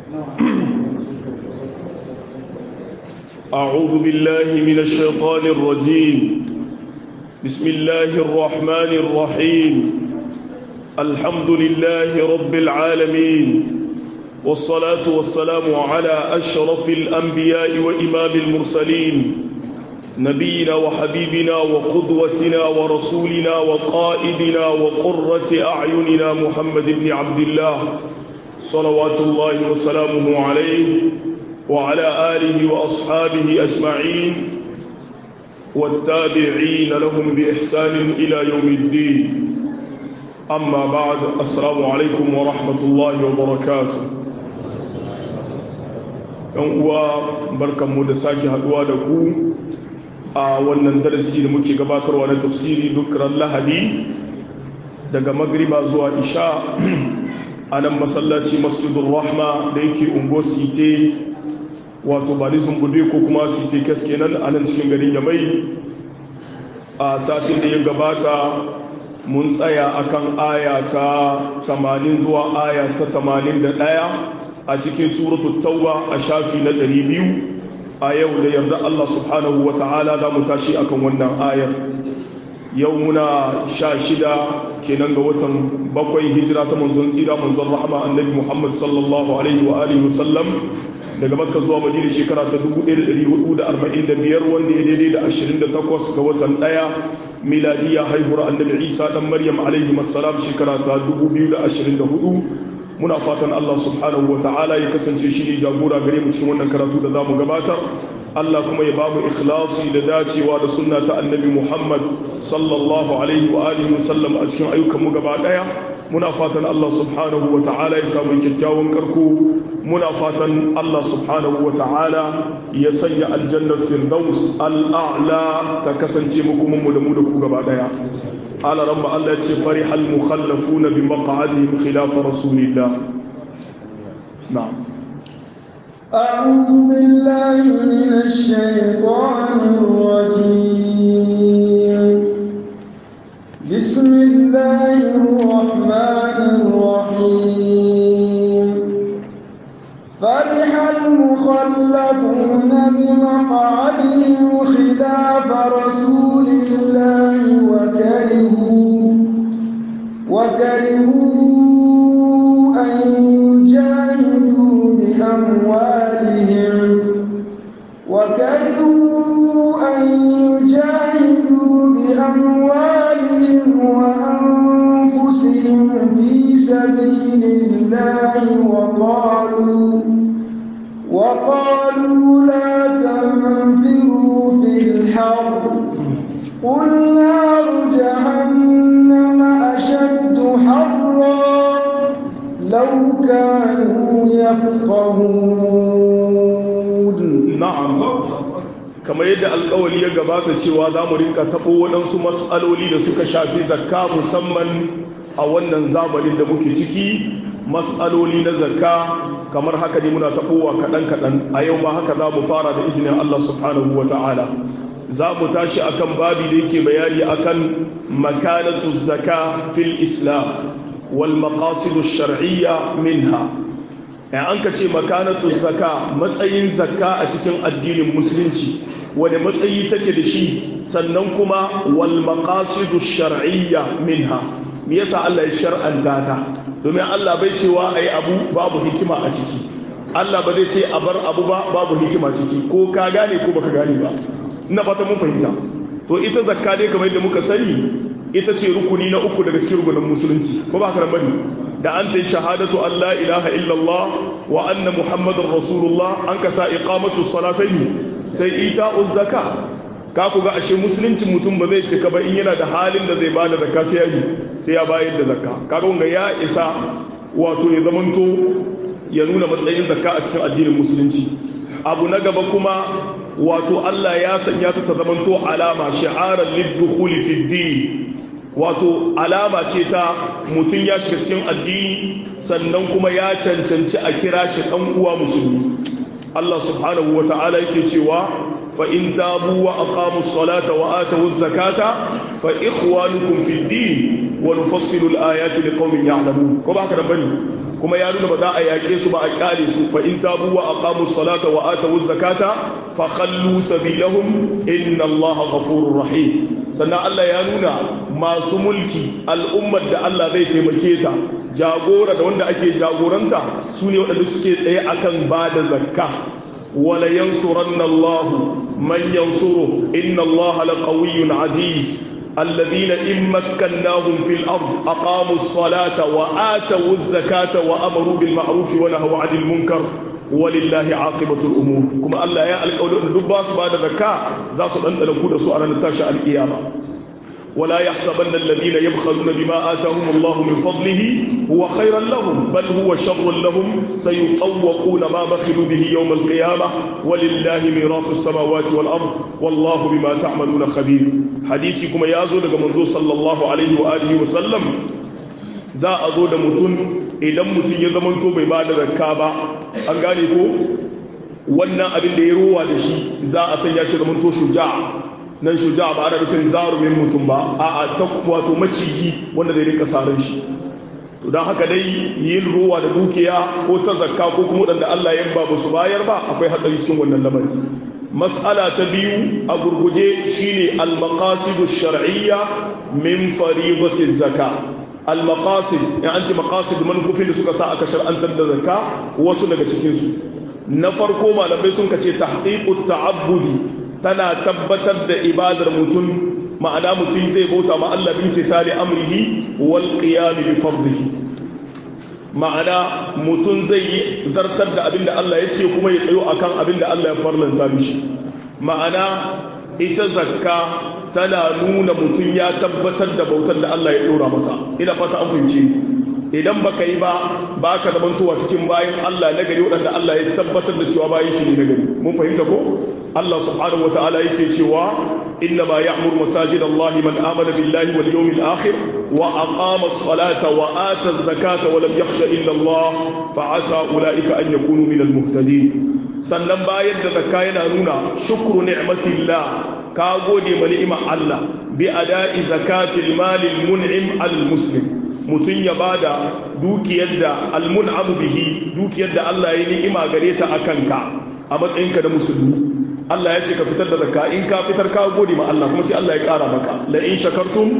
أعوذ بالله من الشيطان الرجيم بسم الله الرحمن الرحيم الحمد لله رب العالمين والصلاة والسلام على أشرف الأنبياء وإمام المرسلين نبينا وحبيبنا وقدوتنا ورسولنا وقائدنا وقرة أعيننا محمد بن عبد الله صلوات الله وسلامه عليه وعلى آله وأصحابه أجمعين والتابعين لهم بإحسان إلى يوم الدين أما بعد السلام عليكم ورحمة الله وبركاته ‘yan uwa barkanmu da sake haduwa da ku a wannan darasi da muke gabatarwa na tafsiri dukkan lahadi daga magriba zuwa isha a nan masallaci masjidun rahma da yake ungo site wato ba nizun bude ko kuma site keske nan a nan cikin garin yamai a satin da ya gabata mun tsaya akan aya ta 80 zuwa aya ta 81 a cikin suratul tauba a shafi na 200 a yau da yarda Allah subhanahu wa ta'ala za mu tashi akan wannan ayar yau muna sha shida kenan ga watan bakwai hijira ta manzon tsira manzon rahama annabi muhammad sallallahu alaihi wa alihi wasallam daga makka zuwa madina shekara ta 1445 wanda ya daidai da 28 ga watan daya miladiya haihuwar annabi isa dan maryam alaihi assalam shekara ta 2024 muna fatan Allah subhanahu wa ta'ala ya kasance shi ne jagora gare mu cikin wannan karatu da za mu gabatar Allah kuma ya bamu ikhlasi da dacewa da sunna ta annabi Muhammad sallallahu alaihi wa alihi wasallam a cikin ayyukan mu gaba daya muna fatan Allah subhanahu wa ta'ala ya samu kyakkyawan karko muna fatan Allah subhanahu wa ta'ala ya sanya aljannar firdaus al'a'la ta kasance mu kuma mu da mu da ku gaba daya على رب الله فرح المخلفون بمقعدهم خلاف رسول الله نعم أعوذ بالله من الشيطان الرجيم بسم الله الرحمن الرحيم فرح المخلفون بمقعدهم خلاف رسول الله وكرهوا وكرهوا أن يجاهدوا بأموالهم وكرهوا أن يجاهدوا بأموالهم وأنفسهم في سبيل الله وقالوا وقالوا لا تنفروا في الحرب قل نار جهنم أشد حرا لو كانوا يفقهون نعم kamar yadda alkawali ya gabata cewa za mu rinka taɓo waɗansu matsaloli da suka shafi zakka musamman a wannan zamanin da muke ciki matsaloli na zakka kamar haka ne muna taɓowa kaɗan-kaɗan a yau ma haka za mu fara da izinin Allah subhanahu wa ta'ala za mu tashi akan babi da yake bayani akan makanatu zaka fil islam wal maqasidu shar'iyya minha ya an ka ce makanatu zaka matsayin zakka a cikin addinin musulunci wani matsayi take da shi sannan kuma wal maqasidu shar'iyya minha me yasa Allah ya shar'anta ta domin Allah bai cewa ayi abu babu hikima a ciki Allah ba zai ce a bar abu ba babu hikima ciki ko ka gane ko baka gane ba ina fata mun fahimta to ita zakka dai kamar yadda muka sani ita ce rukuni na uku daga cikin rukunin musulunci ko ba ka bane da an ta shahadatu an la ilaha illallah wa anna muhammadar rasulullah an ka sa iqamatu sala sai sai ita'u zakka ka ku ga ashe musulunci mutum ba zai cika ba in yana da halin da zai bada zakka sai ya yi sai ya bayar da zakka kaga wanga ya isa wato ya zamanto ya nuna matsayin zakka a cikin addinin musulunci abu na gaba kuma wato Allah ya sanya ta ta zamanto alama shi'arar liddukhuli fi din wato alama ce ta mutum ya shiga cikin addini sannan kuma ya cancanci a kira shi dan uwa musulmi Allah subhanahu wa ta'ala yake cewa fa in tabu wa aqamu ssalata wa atu zakata fa ikhwanukum fi din wa nufassilu al-ayati liqaumin ya'lamun ko ba haka da bane kuma ya nuna ba za a yaƙe su ba a ƙyale su fa in tabu wa aqamu salata wa atu zakata fa khallu sabilahum inna allaha ghafurur rahim sannan Allah ya nuna masu mulki al'ummar da Allah zai taimake ta jagora da wanda ake jagoranta su ne waɗanda suke tsaye akan ba da zakka wala yansuranna Allah man yansuru inna Allah laqawiyyun aziz الذين إن مكناهم في الأرض أقاموا الصلاة وآتوا الزكاة وأمروا بالمعروف ونهوا عن المنكر ولله عاقبة الأمور كما الله يا القول أن دباس بعد ذكاء زاسو أن نكون سؤالا نتاشى القيامة ولا يحسبن الذين يبخلون بما آتاهم الله من فضله هو خيرا لهم بل هو شر لهم سيطوقون ما بخلوا به يوم القيامة ولله ميراث السماوات والأرض والله بما تعملون خبير حديثكم يا زود منذ صلى الله عليه وآله وسلم za a zo da mutum idan mutum ya zamanto bai ba da zakka ba an gane ko wannan abin da ya rowa da shi za a sanya shi zamanto shuja'a nan shuja ba ana nufin zarumin mutum ba a ta wato maciji wanda zai rinka saran shi to don haka dai yin ruwa da dukiya ko ta zakka ko kuma wadanda Allah ya ba su bayar ba akwai hatsari cikin wannan lamari mas'ala ta biyu a gurguje shine al-maqasidu shar'iyya min fariidati zakka al-maqasid ya anti maqasid manufofin da suka sa aka shar'antar da zakka wasu daga cikin su na farko malamai sun kace tahqiqut ta'abbudi tana tabbatar da ibadar mutum ma'ana mutum zai bauta ma Allah bin tisali amrihi wal qiyam bi fardihi ma'ana mutum zai yi zartar da abinda Allah ya ce kuma ya tsayo akan abinda Allah ya farlanta mishi ma'ana ita zakka tana nuna mutum ya tabbatar da bautar da Allah ya dora masa ina fata an fahimce idan baka yi ba baka zamantowa cikin bayan Allah na gari waɗanda Allah ya tabbatar da cewa bayan shi ne na gari mun fahimta ko Allah subhanahu wata'ala yake cewa inna ma ya'muru masajid Allah man amana billahi wal yawmil akhir wa aqama as-salata wa ata az-zakata wa lam yakhsha illa Allah fa asa ulaika an yakunu min al-muhtadin sannan bayan da zakka yana nuna shukru ni'matillah ka gode ma ni'imar Allah bi ada'i zakatil malil mun'im al-muslim mutum ya bada dukiyar da almun'amu bihi dukiyar da Allah ya ni'ima gare ta akan ka a matsayinka da musulmi Allah ya ce ka fitar da zakka in ka fitar ka gode ma Allah kuma sai Allah ya kara maka la in shakartum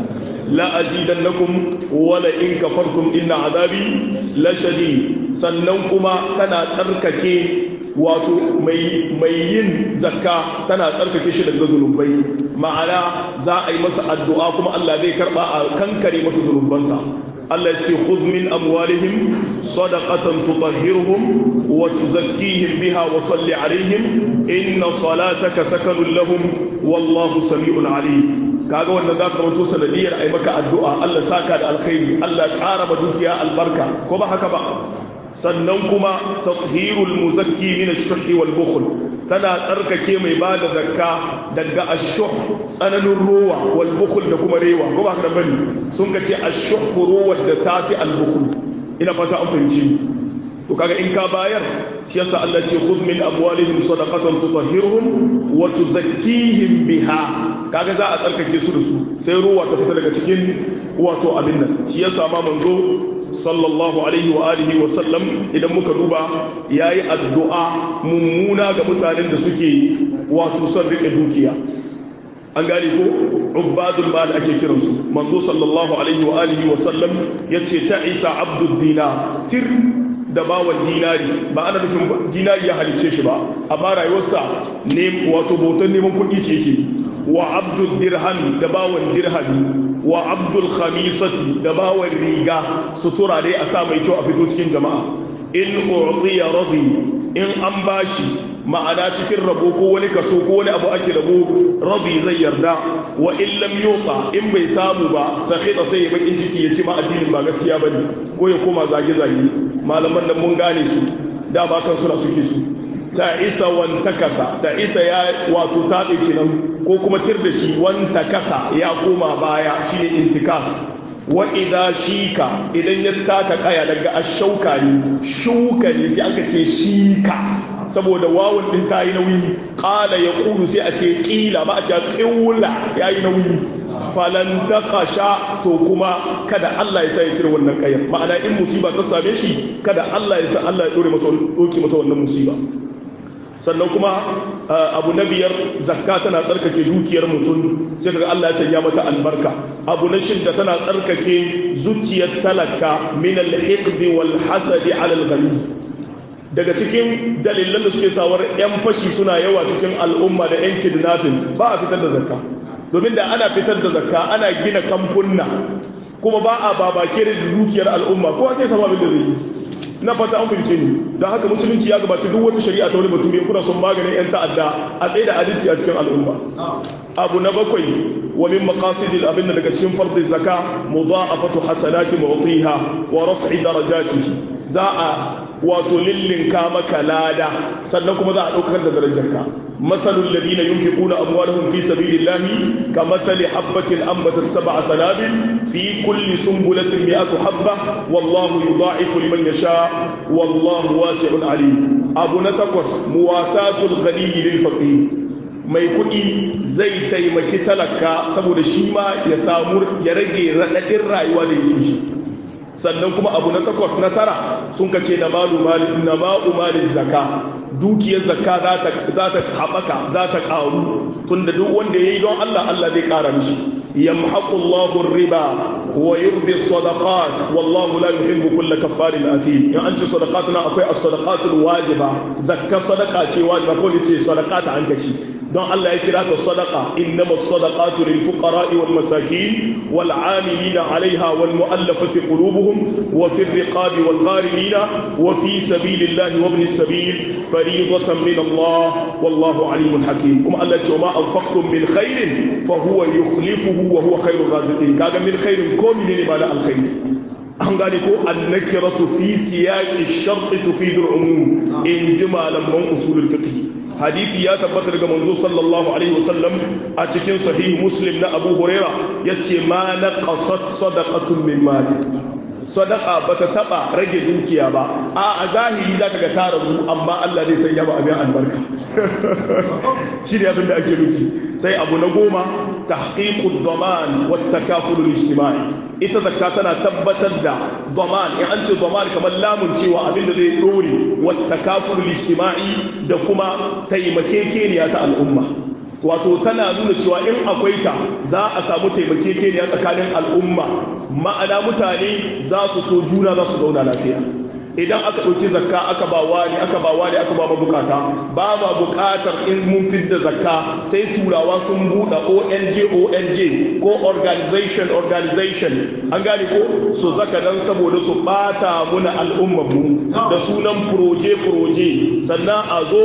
la azidannakum wa la in kafartum inna azabi la shadid sannan kuma tana tsarkake wato mai yin zakka tana tsarkake shi daga zunubai ma'ana za a yi masa addu'a kuma Allah zai karba a kankare masa zunubansa Allah ce khudh min amwalihim sadaqatan tutahhiruhum wa tuzakkihim biha wa salli alaihim inna salataka sakanun lahum wallahu sami'un alim kaga wannan za ka rawato sanadiyar ai maka addu'a Allah saka da alkhairi Allah ƙara ma dukiya albarka ko ba haka ba sannan kuma tathirul muzakki min ash-shuh wal bukhl tana tsarkake mai bada zakka daga ash-shuh tsananin ruwa wal bukhl da kuma rewa ko ba haka bane sun ka ce ash-shuh ruwa da tafi al-bukhl ina fata an fahimci to kaga in ka bayar shi yasa Allah ce khudh min amwalihim sadaqatan tutahhiruhum wa tuzakkihim biha kaga za a tsarkake su da su sai ruwa ta fita daga cikin wato abin nan shi yasa ma manzo sallallahu alaihi wa alihi wa sallam idan muka duba yayi addu'a mummuna ga mutanen da suke wato son rike dukiya an gane ko ubadul mal ake kiransu manzo sallallahu alaihi wa alihi wa sallam yace ta isa abdud dinar tir da bawan dinari ba ana nufin dinari ya halicce shi ba amma rayuwarsa ne wato bautan neman kuɗi ce yake wa abdul dirhami da bawan dirhami wa abdul khamisati da bawan riga sutura dai a sa mai kyau a fito cikin jama'a in u'tiya radi in an bashi ma'ana cikin rabo ko wani kaso ko wani abu ake rabo rabi zai yarda wa in lam yuqa in bai samu ba sakhita sai ya bakin ciki ya ce ma addinin ba gaskiya bane ko ya koma zage zage malaman nan mun gane su da ba kan suna suke su ta isa wan takasa ta isa ya wato tabe kenan ko kuma tir da shi wan takasa ya koma baya shine intikas wa idha shika idan ya taka kaya daga ashauka ne shuka ne sai aka ce shika saboda wawun din ta yi nauyi ƙala ya ƙuru sai a ce ƙila ba a ce ƙiwula ya yi nauyi falan taqasha to kuma kada Allah ya sa ya cire wannan kayar ma'ana in musiba ta same shi kada Allah ya sa Allah ya dore masa doki mata wannan musiba sannan kuma abu na biyar zakka tana tsarkake dukiyar mutum sai kaga Allah ya sanya mata albarka abu na shidda tana tsarkake zuciyar talaka min al-hiqdi wal hasadi ala al-ghani daga cikin dalilan da suke sawar 'yan fashi suna yawa cikin al'umma da 'yan kidnapping ba a fitar da zakka domin da ana fitar da zakka ana gina kamfunna kuma ba a babake da dukiyar al'umma kowa sai sama abin da zai yi na fata an fahimce ni don haka musulunci ya gabaci duk wata shari'a ta wani bature kuna son maganin 'yan ta'adda a tsaye da adalci a cikin al'umma abu na bakwai wa min maqasidil abin da daga cikin fardin zaka mudha'afatu hasanati mu'tiha wa raf'i darajatihi za a wato lillinka maka lada sannan kuma za a ɗaukar da darajarka matsalul ladina yunfiquna amwalahum fi sabilillahi kamathali habatin ambatat sab'a sanabil fi kulli sunbulatin mi'atu habba wallahu yudha'ifu liman yasha wallahu wasi'un alim abu na takwas muwasatul ghani lil faqir mai kuɗi zai taimaki talaka saboda shi ma ya samu ya rage raɗaɗin rayuwa da yake shi sannan kuma abu na takwas na tara sun ka ce na ma'u malin zaka dukiyar zaka za ta haɓaka za ta ƙaru tun da duk wanda ya yi don Allah Allah zai ƙara mishi yamhaqullahu riba wa yurbi sadaqat wallahu la yuhibbu kulla kaffarin athim in an ce sadaqat na akwai as-sadaqatul wajiba zakka sadaqa ce wajiba ko ne ce sadaqata an kaci don Allah ya kira ta sadaqa innama as-sadaqatu lil fuqara'i wal masakin wal 'amilina 'alayha wal mu'allafati qulubuhum wa fi ar-riqabi wal gharimina wa fi sabilillahi wa ibn as-sabil fariidatan min Allah wallahu 'alimun hakim kuma Allah ya ce ma anfaqtum min khairin fa huwa yukhlifuhu wa huwa khairur raziqin kaga min khairin ko menene ma da alkhairi an gane ko annakiratu fi siyaqi ash-shart tufidu al-umum in ji malaman usulul fiqh hadisi ya tabbata daga manzo sallallahu alaihi wasallam a cikin sahih muslim na abu huraira yace ma naqasat sadaqatun min mali sadaqa bata taba rage dukiya ba a a zahiri zaka ga ta rabu amma Allah zai sanya ba abin albarka shi ne abin da ake nufi sai abu na goma tahqiqud daman wat takaful ijtimai ita zakka tana tabbatar da daman in an ce daman kamar lamun cewa abin da zai dore wat takaful ijtimai da kuma taimakekeniya ta al'umma wato tana nuna cewa in akwai ta za a samu taimakekeniya tsakanin al'umma ma'ana mutane za su so juna za su zauna lafiya idan aka ɗauki zakka aka ba wani aka ba wani aka ba mabukata ba ma bukatar in mun fidda zakka sai turawa sun buɗe ONG ONG ko organization organization an gane ko su zaka dan saboda su bata muna al'ummar mu da sunan proje proje sannan a zo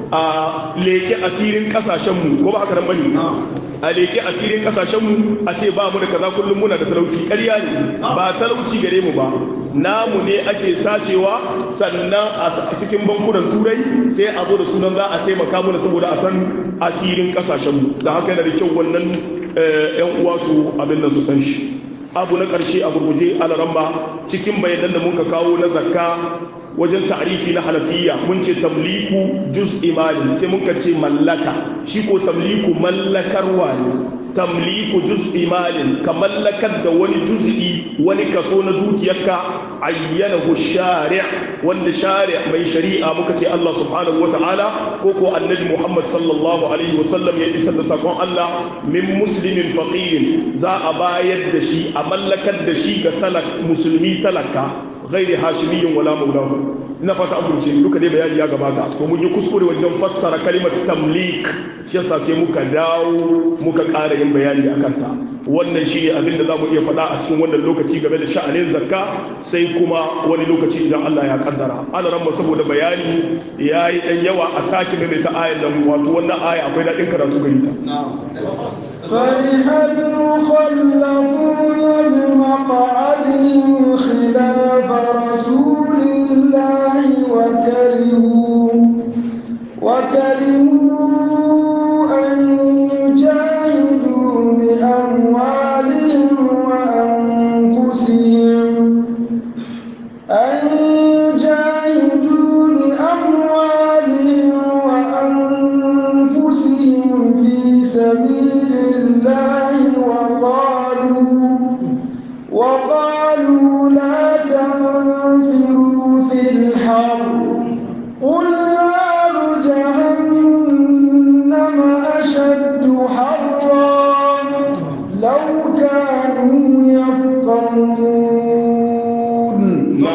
a leke asirin kasashen mu ko ba haka nan bane a leke asirin kasashen mu a ce ba mu da kaza kullum muna da talauci ƙarya ne ba talauci gare mu ba namu ne ake sacewa sannan a cikin bankunan turai sai a zo da sunan za a taimaka mana saboda a san asirin kasashenmu da haka yana da kyau wannan yan uwa su abin da su san shi abu na ƙarshe a gurguje alaramba cikin bayanan da muka kawo na zakka wajen ta'rifi na halafiya mun ce tamliku juz imani sai muka ce mallaka shi ko tamliku mallakarwa ne tamliku juz'i malin ka mallakar da wani juz'i wani kaso na dukiyarka ayyanahu shari' wanda shari' mai shari'a muka ce Allah subhanahu wata'ala ko ko annabi Muhammad sallallahu alaihi wasallam ya isar da sakon Allah min muslimin faqirin za a bayar da shi a mallakar da shi ga talak musulmi talaka ghairi hashimiyin wala maulahu ina fata an fahimce duka dai bayani ya gabata to mun yi kuskure wajen fassara kalimar tamlik shi yasa sai muka dawo muka ƙara yin bayani akan ta wannan shi ne abin da za mu iya faɗa a cikin wannan lokaci game da sha'anin zakka sai kuma wani lokaci idan Allah ya kaddara ana ran saboda bayani ya yi ɗan yawa a sake mai ta ayan nan wato wannan aya akwai daɗin karatu gari ta فرح المخلفون بمقعدهم خلاف رسول الله وكرهوا وكرهوا أن يجاهدوا بأموالهم وأنفسهم أن يجاهدوا بأموالهم وأنفسهم في سبيل الله وقال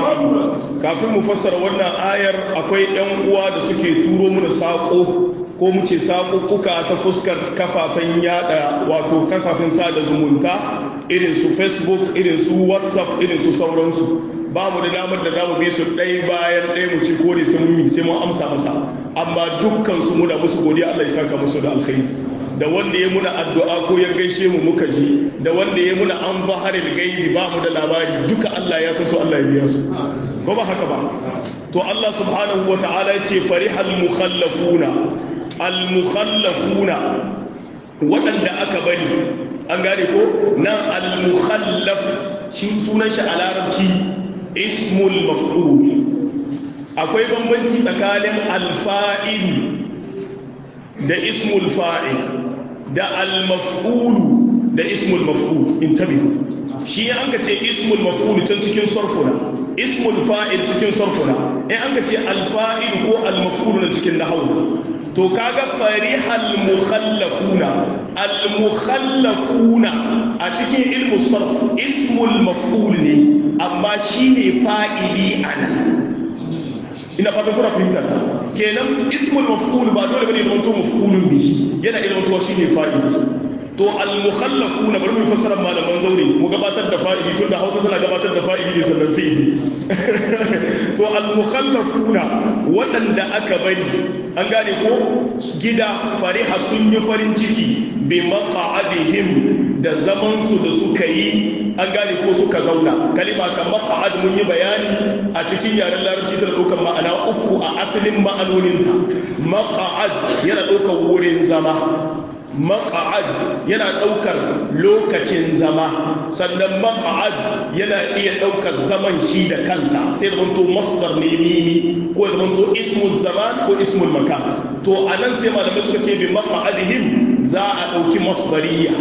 muhammad kafin mu fassara wannan ayar akwai yan uwa da suke turo mana sako ko mu ce saƙuƙuka ta fuskar kafafen yada wato kafafen sada zumunta irin su facebook irin su whatsapp irin su sauransu ba mu da damar da za mu bi su ɗaya bayan ɗaya mu ce kore sai mun sai mun amsa masa amma dukkan su muna musu godiya Allah ya saka musu da alkhairi da wanda ya muna addu'a ko ya gaishe mu muka ji da wanda ya muna an zaharil gaibi ba mu da labari duka Allah ya san su Allah ya biya su ko ba haka ba to Allah subhanahu wa ta'ala ya ce farihal mukhallafuna al mukhallafuna waɗanda aka bari an gane ko nan al mukhallaf shi sunan shi a larabci ismul maf'ul akwai bambanci tsakanin alfa'il da ismul fa'il da al-maf'ul da ismul maf'ul intabihu shi an ka ce ismul maf'ul can cikin sarfuna ismul fa'il cikin sarfuna in an ka ce al-fa'il ko al-maf'ul na cikin nahwu to kaga farihal mukhallafuna al-mukhallafuna a cikin ilmu sarf ismul maf'ul ne amma shine fa'ili anan ina fatan kuna fahimta kenan ismul maf'ul ba dole bane zama to maf'ulun bihi yana ilmu to shine fa'ili to al mukhallafuna bari mu fassara malaman zaure mu gabatar da fa'ili tunda Hausa tana gabatar da fa'ili ne sannan fi'ili to al mukhallafuna waɗanda aka bari an gane ko gida fariha sun yi farin ciki bi maq'adihim da zaman su da suka yi an gane ko suka zauna kalima kan maq'ad mun yi bayani a cikin yaren larabci tana ɗaukar ma'ana uku a asalin ma'anoninta maq'ad yana ɗaukar wurin zama maq'ad yana ɗaukar lokacin zama sannan maq'ad yana iya ɗaukar zaman shi da kansa sai da manto masdar ne mimi ko da manto ismul zaman ko ismul makan to anan sai malamai suka ce bi maq'adihim za a ɗauki masdariya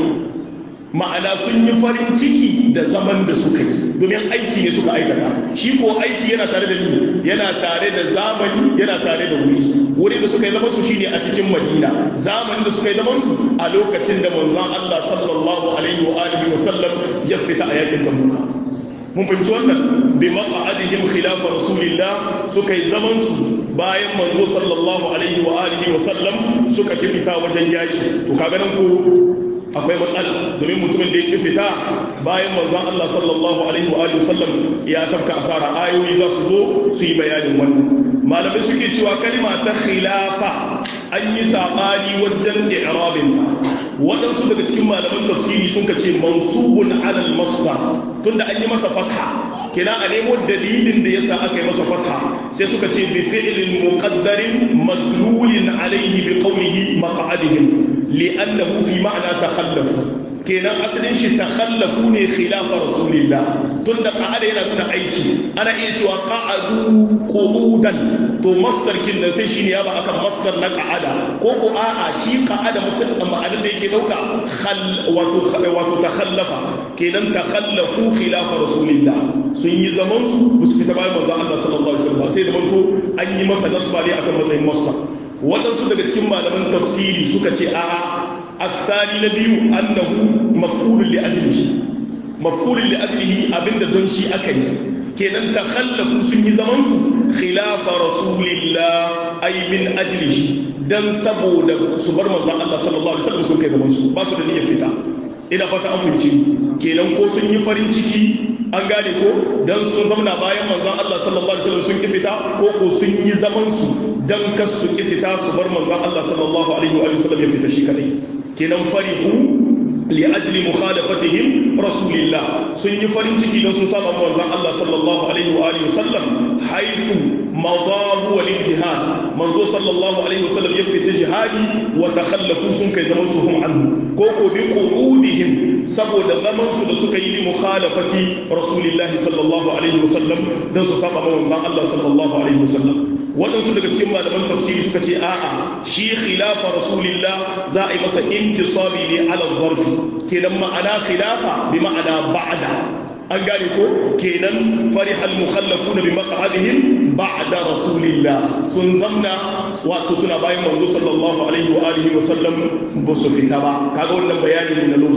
ma'ana sun yi farin ciki da zaman da suka yi domin aiki ne suka aikata shi ko aiki yana tare da ni yana tare da zamani yana tare da wuri wuri da suka yi zaman su shine a cikin madina zamanin da suka yi zaman su a lokacin da manzon Allah sallallahu alaihi wa alihi wa sallam ya fita a yakin tabuka mun fahimci wannan bi maq'adihim khilaf rasulillah suka yi zaman su bayan manzo sallallahu alaihi wa alihi wa sallam suka fita wajen yaki to kaga nan ko akwai matsala domin mutumin da ya fita bayan manzon Allah sallallahu alaihi wa alihi wasallam ya tabka asara ayoyi za su zo su yi bayanin wannan malamai suke cewa kalma ta khilafa an yi sabani wajen i'rabinta waɗansu daga cikin malaman tafsiri sun ka ce mansubun alal masdar tunda an yi masa fatha kina a nemo dalilin da yasa aka yi masa fatha sai suka ce bi fi'lin muqaddarin madlulin alaihi bi qawlihi maq'adihim li'annahu fi ma'na takhallafu kenan asalin shi takhallafu ne khilafa rasulillah tunda qa'ada yana nuna aiki ana iya cewa qa'adu qu'udan to masdar kin nan sai shine ya ba akan masdar na qa'ada ko ko a'a shi qa'ada musamman ma'anar da yake dauka khal wato wato takhallafa kenan takhallafu khilafa rasulillah sun yi zaman su su fita bayan manzon Allah sallallahu alaihi wasallam sai da manto an yi masa nasba ne akan matsayin masdar waɗansu daga cikin malaman tafsiri suka ce a'a الثاني نبي أنه مفعول لأجله مفعول لأجله أبن دون شيء أكي كينان تخلفوا سني زمانسو خلاف رسول الله أي من أجله dan saboda su bar manzon Allah sallallahu alaihi wasallam sun kai gaban su ba su da niyyar fita ina fata an fahimci kenan ko sun yi farin ciki an gane ko dan sun zamana bayan manzon Allah sallallahu alaihi wasallam sun ki fita ko ko sun yi zaman su dan kas su ki fita su bar manzon Allah sallallahu alaihi wa sallam ya fita shi kadai kenan farihu li ajli mukhalafatihim rasulillah sun yi farin ciki don sun saba manzon Allah sallallahu alaihi wa alihi wasallam haythu madahu wal jihad manzo sallallahu alaihi wasallam ya fita jihadi wa takhallafu sun kai zaman su hum anhu ko ko bi qu'udihim saboda zaman su da suka yi li mukhalafati rasulillahi sallallahu alaihi wasallam don su saba manzon Allah sallallahu alaihi wasallam waɗansu daga cikin malaman tafsiri suka ce a'a shi khilafa rasulillah za a yi masa intisabi ne ala zarfi kenan ma'ana khilafa bi ma'ana ba'da an gane ko kenan farihal mukhallafuna bi maq'adihim ba'da rasulillah sun zamna wato suna bayan manzo sallallahu alaihi wa alihi wa sallam ba su fita ba kaga wannan bayani ne na lugha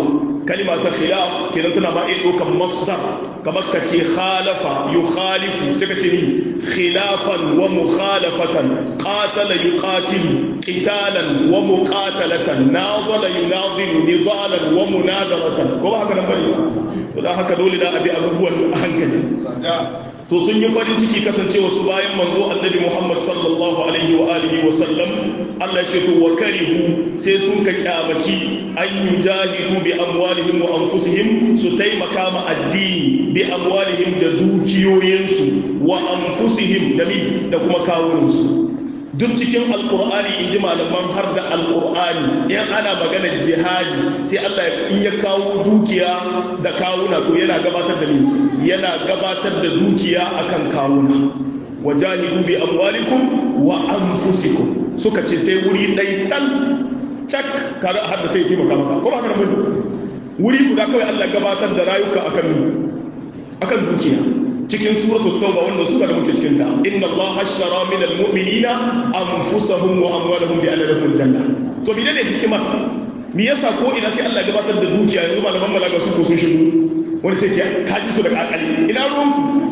kalima ta khilaf kenan tana ba iya ɗaukan masdar kamar ka ce khalafa yukhalifu sai ka ce ni khilafan wa mukhalafatan qatala yuqatilu qitalan wa muqatalatan nadala yunadilu nidalan wa munadaratan ko ba haka nan bane to dan haka dole da abi abubuwan hankali to sun yi farin ciki kasancewa su bayan manzo annabi Muhammad sallallahu alaihi wa alihi wa sallam Allah ce to wa karihu sai sun ka kyamaci an yujahidu bi amwalihim wa anfusihim su taimaka ma addini bi amwalihim da dukiyoyinsu wa anfusihim da mi da kuma kawunansu duk cikin alkur'ani in ji malaman har da alkur'ani in ana maganar jihadi sai Allah in ya kawo dukiya da kawuna to yana gabatar da ni yana gabatar da dukiya akan kawuna wajahidu bi amwalikum wa anfusikum suka ce sai wuri ɗai tal cak kaga har da sai taimaka maka ko ba haka nan wuri guda kawai Allah gabatar da rayuka akan ni akan dukiya cikin suratul tauba wannan sura da muke cikin ta inna allaha ashtara min almu'minina anfusahum wa amwalahum bi anna lahumul janna to bi ne hikima me yasa ko ina sai Allah gabatar da dukiya yanzu malaman malaga su ko sun shigo wani sai ce ka ji su da kakali ina ruwan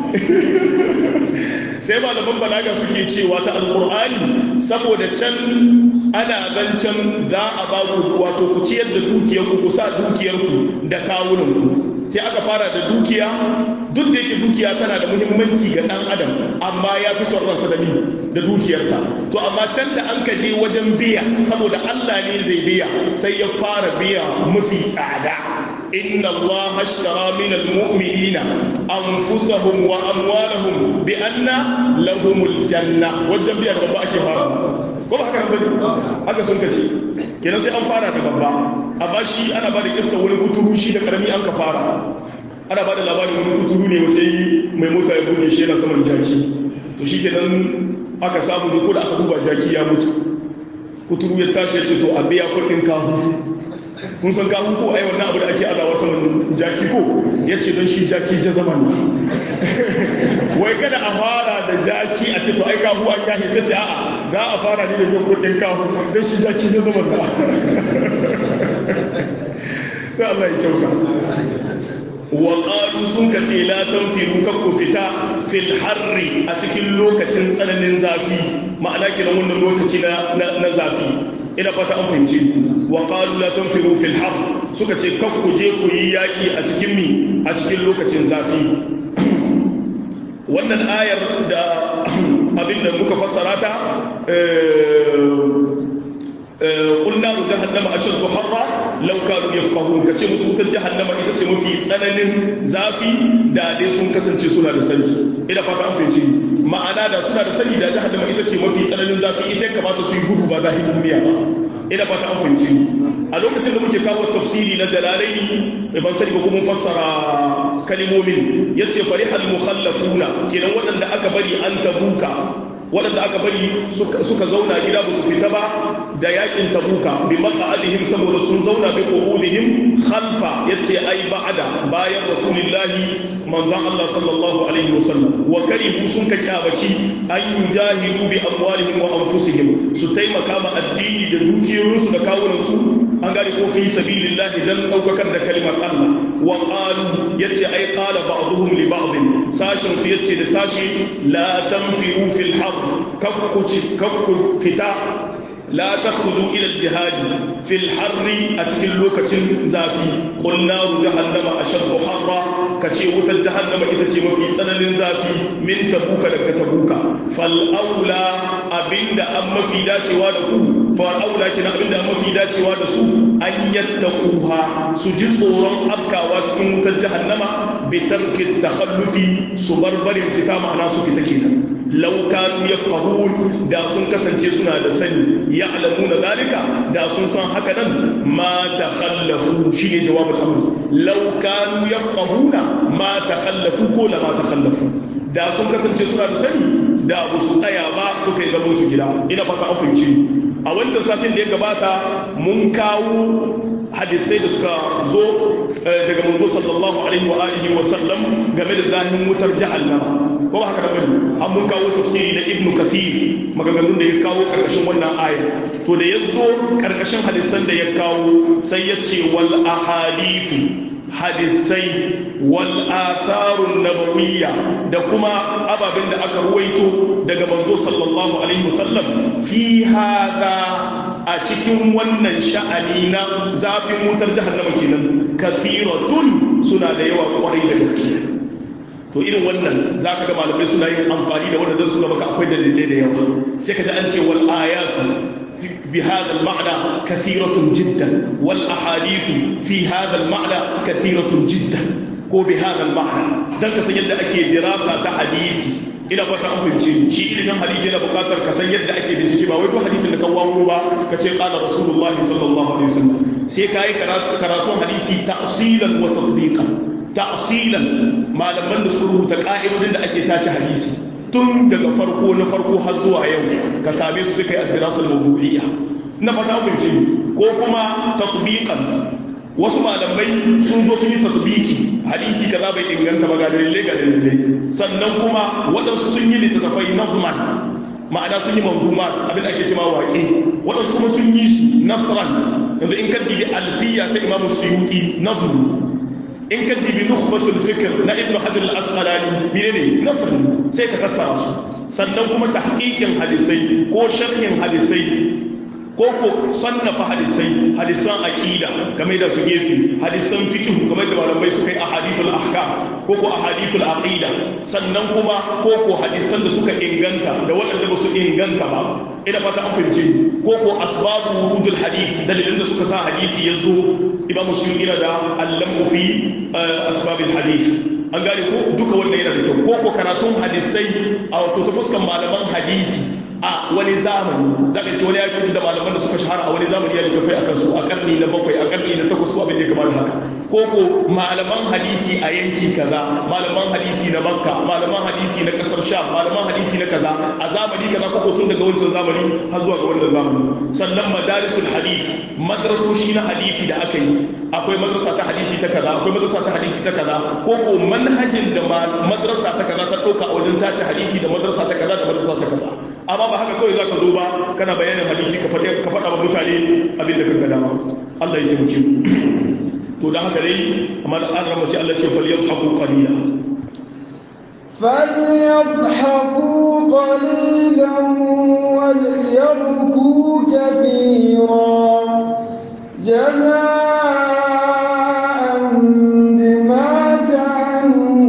sai malaman balaga suke cewa ta alqur'ani saboda can ana zancen za a ba ku wato ku ciyar da dukiyarku ku sa dukiyarku da kawunanku sai aka fara da dukiya duk da yake dukiya tana da muhimmanci ga dan adam amma ya fi son ransa da ni da dukiyarsa to amma can da an ka je wajen biya saboda Allah ne zai biya sai ya fara biya mafi tsada inna Allah ashtara min almu'minina anfusahum wa amwalahum bi anna lahumul janna wajen biya da babba ake fara ko ba haka nan bane haka sun kace kenan sai an fara da babba amma shi ana ba da kissa wani kuturu shi da karami an ka fara ana ba da labarin wani kuturu ne sai mai mota ya buge shi yana saman jaki to shi kenan aka samu duk da aka duba jaki ya mutu kuturu ya tashi ya ce to a biya kuɗin kahu kun san kahu ko ai wannan abu da ake azawa saman jaki ko ya ce don shi jaki ja zaman ne wai kada a fara da jaki a ce to ai kahu an yahi sai ce a'a za a fara ne da biyan kuɗin kahu don shi jaki ja zaman na sai Allah ya kyauta wa qalu sun kace la tanfiru kakku fita fil harri a cikin lokacin tsananin zafi ma'ana kenan wannan lokaci na na zafi ina fata an fahimci wa qalu la tanfiru fil har suka ce kakku je ku yi yaki a cikin mi a cikin lokacin zafi wannan ayar da abinda muka fassara ta قل نار جهنم أشد حرا لو كانوا يفقهون كتي مسوت جهنم إذا تي مفي سنن زافي دا دي سن كسنتي سنة da sani ina fata an fahimci ma'ana da suna da sani da jahannama ita ce mafi tsananin zafi ita ya kamata su yi gudu ba zahin duniya ba ina fata an fahimci a lokacin da muke kawo tafsiri na jalalaini ban sani ba kuma fassara kalimomin yace farihal mukhallafuna kenan waɗanda aka bari an tabuka waɗanda aka bari suka zauna gida ba su fita ba da yakin tabuka bi maqa'adihim saboda sun zauna bi qu'udihim khalfa yace ai ba'ada bayan rasulullahi manzon Allah sallallahu alaihi wasallam wa karihu sun ka kyabaci an yujahidu bi amwalihim wa anfusihim su taimaka ma addini da dukiyoyinsu da kawunansu an gane ko fi sabilillahi dan daukakar da kalimar Allah wa qalu yace ai qala ba'dhum li ba'd sashin su yace da sashi la tanfiru fil har kakku kakku fita لا تخرجوا إلى الجهاد في الحر أتكل لوكة زافي قل نار جهنم أشد حرا كتي وت جهنم إذا في سنن زافي من تبوك لك تبوك فالأولى أبند أما في داتي وادكو فالأولى كنا أبند أما في داتي وادسو أن يتقوها سجسورا أبكى واتكن وت جهنم بترك التخلف سبربر فتا معنا في تكينا لو كانوا يفقهون دا سن كسنتي سنا da sani ya'lamuna zalika da sun san haka nan ma takhallafu shine jawabul amr law kanu yafqahuna ma takhallafu ko la ma takhallafu da sun kasance suna da sani da ba su tsaya ba suka yi gaban su gida ina fata an fahimci a wancan satin da ya gabata mun kawo hadisai da suka zo daga manzo sallallahu alaihi wa alihi wa sallam game da zahin wutar jahannama ko ba haka da bane an mun kawo tafsiri na ibnu kathir maganganun da ya kawo karkashin wannan aya to da yazo karkashin hadisan da ya kawo sai ya ce wal ahadithu hadisai wal atharun nabawiyya da kuma ababen da aka ruwaito daga manzo sallallahu alaihi wasallam fi hada a cikin wannan sha'ani na zafin wutar jahannama kenan kathiratun suna da yawa kwarai da gaske to irin wannan zaka ga malamai suna yin amfani da wannan suna maka akwai dalilai da yawa sai ka ji an ce wal ayatu بهذا المعنى كثيرة جدا والأحاديث في هذا المعنى كثيرة جدا ko bi hada ma'ana dan ka san yadda ake dirasa ta hadisi ina fata an fahimci shi ilimin hadisi yana buƙatar ka san yadda ake bincike ba wai duk hadisin da ka wawo ba ka ce qala rasulullah sallallahu alaihi wasallam sai ka yi karatun hadisi ta'silan wa tatbiqan ta'silan malaman da suka rubuta ka'idodin da ake tace hadisi tun daga farko na farko har zuwa yau ka same su suka yi addirasar mawdu'iyya na fata abinci ko kuma tatbiqan wasu malamai sun zo sun yi tatbiki hadisi kaza bai inganta ba ga dalilai ga dalilai sannan kuma waɗansu sun yi littattafai nazman ma'ana sun yi manzumat abin ake cewa waƙe waɗansu kuma sun yi su nasran yanzu in kan dibi alfiya ta imamu suyuti nazmu in ka dibi nukhbatul fikr na ibnu hajar al-asqalani menene nafr sai ka tattara su sannan kuma tahqiqin hadisai ko sharhin hadisai ko ko sannafa hadisai hadisan aqida game da su gefe hadisan fiqh game da malamai suka yi ahadithul ahkam ko ko ahadithul aqida sannan kuma ko ko hadisan da suka inganta da waɗanda ba su inganta ba ina fata an fahimce ko ko asbabu wurudul hadith dalilin da suka sa hadisi yazo imam muslim ina da allamu fi asbabil hadith an gane ko duka wannan yana da kyau ko ko karatun hadisai a wato ta fuskan malaman hadisi a wani zamani za ka ce wani yakin da malaman da suka shahara a wani zamani ya littafai a kansu a karni na bakwai a karni na takwas ko abin da ya kamar haka ko ko malaman hadisi a yanki kaza malaman hadisi na makka malaman hadisi na kasar sha malaman hadisi na kaza a zamani kaza ko ko tun daga wancan zamani har zuwa ga wannan zamani sannan madarisul hadith madrasoshi na hadisi da aka yi akwai madrasa ta hadisi ta kaza akwai madrasa ta hadisi ta kaza ko ko manhajin da madrasa ta kaza ta dauka a wajen tace hadisi da madrasa ta kaza da madrasa ta kaza amma ba haka kawai zaka zo ba kana bayanin hadisi ka faɗa ka faɗa wa mutane abin da kaga dama Allah ya taimake mu to da haka dai amma an rama sai Allah ce falyadhaku qalila فليضحكوا قليلا وليبكوا كثيرا جزاء بما كانوا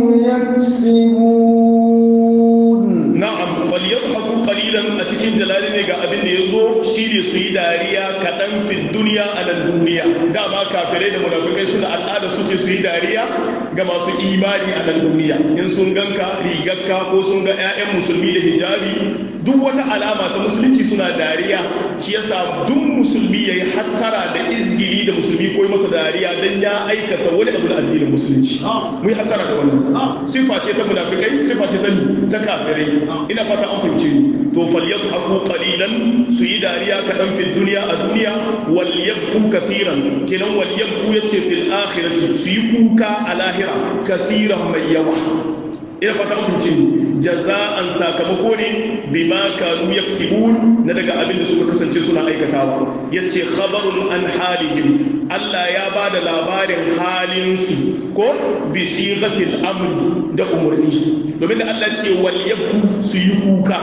يكسبون na'am falyadhaku qalilan a cikin jalali ne ga abin da yazo shi ne su yi dariya kaɗan fil duniya a nan duniya dama kafirai da munafikai suna al'ada su ce su yi dariya ga masu imani a nan duniya in sun ganka rigarka ko sun ga 'ya'yan musulmi da hijabi duk wata alama ta musulunci suna dariya shi yasa duk musulmi yayi hattara da izgili da musulmi ko masa dariya dan ya aikata wani abu da addinin musulunci mu yi hattara da wannan sifa ce ta munafikai sifa ce ta ta kafirai ina fata an fahimce ni to falyadhaku qalilan su yi dariya kaɗan fil duniya a duniya wal yabku kathiran kenan wal yabku yace fil akhirati su yi kuka a lahira kathiran mai yawa ina fata an fahimce ni jaza'an sakamako ne bima kanu yaksibun na daga abin da suka kasance suna aikatawa yace khabarun an halihim Allah ya ba da labarin halinsu ko bi sighatil amri da umarni domin da Allah ce wal yabku su yi kuka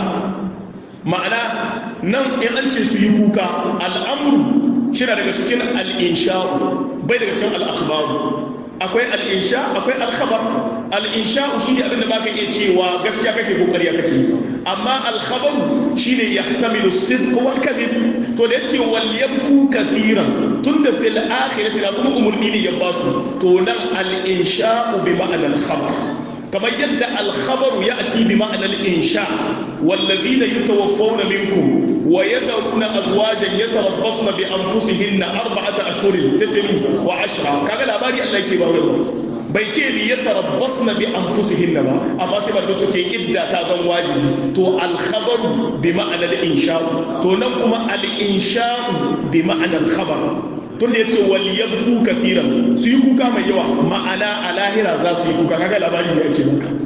ma'ana nan in an ce su yi kuka al'amru shi daga cikin al'insha'u bai daga cikin al'akhbaru akwai al'insha akwai alkhabar al'insha'u shi ne abinda ba ka iya cewa gaskiya kake kokari ya kake amma alkhabaru shi ne ya tamilu sidq wal kadhib to da yace wal yabku kathiran tunda fil akhirati la kuma umurni ne ya basu to nan al-insha'u bi ma'ana al-khabar kamar yadda al-khabaru ya'ti bi ma'ana al-insha والذين يتوفون منكم ويذرون أزواجا يتربصن بأنفسهن أربعة أشهر تتمي وعشرة كذا لا باري الله يكي bai ce li yatarabbasna bi anfusihinna ba amma sai ba su ce idda ta zan wajibi to al khabar bi ma'ana al insha to nan kuma al insha bi ma'ana al khabar tun da yace wal yabku kathiran su yi kuka mai yawa ma'ana a lahira za su yi kuka kaga labari ne ake maka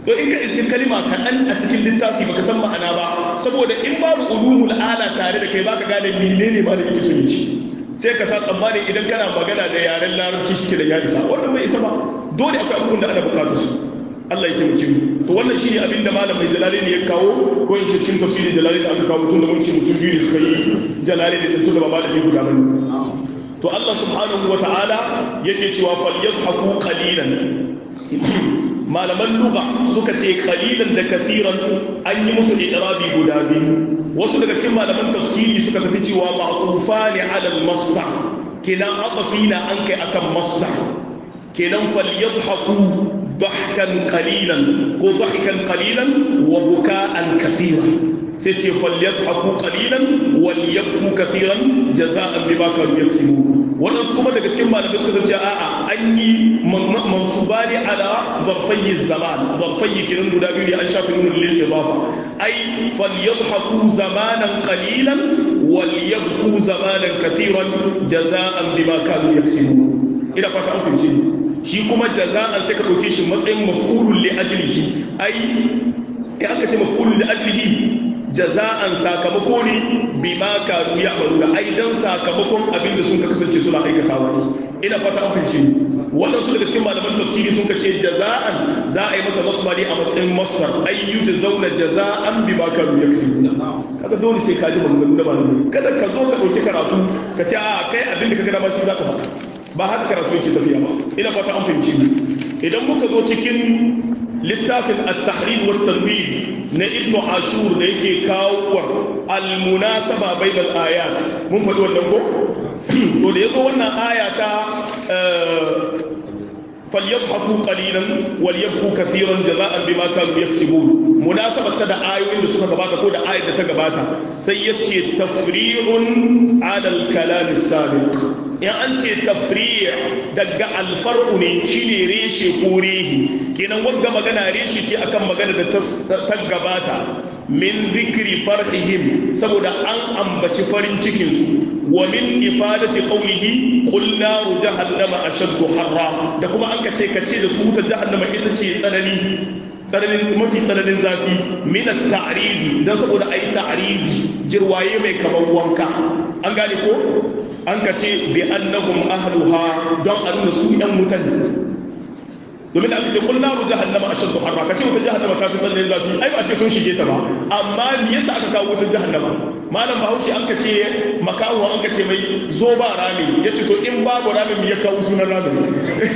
to in ka iske kalima kaɗan a cikin littafi baka san ma'ana ba saboda in babu ulumul ala tare da kai baka gane menene ma da yake so ya ci sai ka sa tsammani idan kana magana da yaren larabci shi da ya isa wannan bai isa ba dole akwai abubuwan da ana bukatar su Allah ya taimake mu to wannan shine abin da malam mai jalali ne ya kawo ko in ce cikin tafsirin jalali da aka kawo tun da mun ce mutum biyu ne suka yi jalali da tun da ba malami guda bane to Allah subhanahu wa ta'ala yake cewa falyadhaku qalilan malaman lugha suka ce qalilan da kathiran an yi musu i'rabi guda biyu wasu daga cikin malaman tafsiri suka tafi cewa ma'tufani 'ala al-masdar kenan aqfina an kai akan masdar kenan falyadhaku ضحكا قليلا ko ضحكا قليلا وبكاء كثيرا سيتي فليضحكوا قليلا وليبكوا كثيرا جزاء بما كانوا يكسبون wannan su kuma daga cikin malamai suka zance a'a an yi mansuba ne ala zarfayi zaman zarfayi kiran guda biyu ne an shafi nuna lil idafa ai falyadhaku zamanan qalilan wal yabku zamanan kathiran jaza'an bima kanu yaksibun ina fata an fahimce shi kuma jaza'an sai ka dauke shi matsayin maf'ulun li ajlihi ai in aka ce maf'ulun li ajlihi jaza'an sakamako ne bima kanu ya'maluna ai dan sakamakon abin da sun ka kasance suna aikatawa ne ina fata an fahimce ni wannan su daga cikin malaman tafsiri sun ka ce jaza'an za a yi masa nasba ne a matsayin masdar ai yujzauna jaza'an bima kanu yaksibuna kaga dole sai ka ji maganganu da malamai kada ka zo ka dauki karatu ka ce a kai abin da ka ga dama shi zaka faɗa ba haka karatu yake tafiya ba ina fata an fahimci ni idan muka zo cikin littafin at-tahrir wa tanwir na ibnu ashur da yake kawo al-munasaba bainal ayat mun faɗi wannan ko to da yazo wannan aya ta فليضحكوا قليلا وليبكوا كثيرا جزاء بما كانوا يكسبون مناسبة تدا آيوين da suka gabata ko da ayat da ta gabata sai yace tafri'un ala al-kalam as-sabiq in an ce tafri' daga al-far'u ne shine reshe ko rehi kenan wagga magana reshe ce akan magana da ta gabata min zikri farhihim saboda an ambaci farin cikin su wa min ifadati qawlihi qul naru jahannama ashaddu harra da kuma an kace kace da su ta jahannama ita ce tsanani tsananin mafi tsananin zafi min at-ta'ridi dan saboda ai ta'ridi jirwaye mai kamar wanka an gane ko an kace bi annahum ahluha don a nuna su yan mutane domin da aka ce kullu naru jahannama ashaddu harra kace wata jahannama ta fi tsananin zafi ai ba ce sun shige ta ba amma me yasa aka kawo wata jahannama malam bahaushe an ka ce makawo an ka ce mai zo ba rami ya ce to in babu ramin ya kawo sunan ramin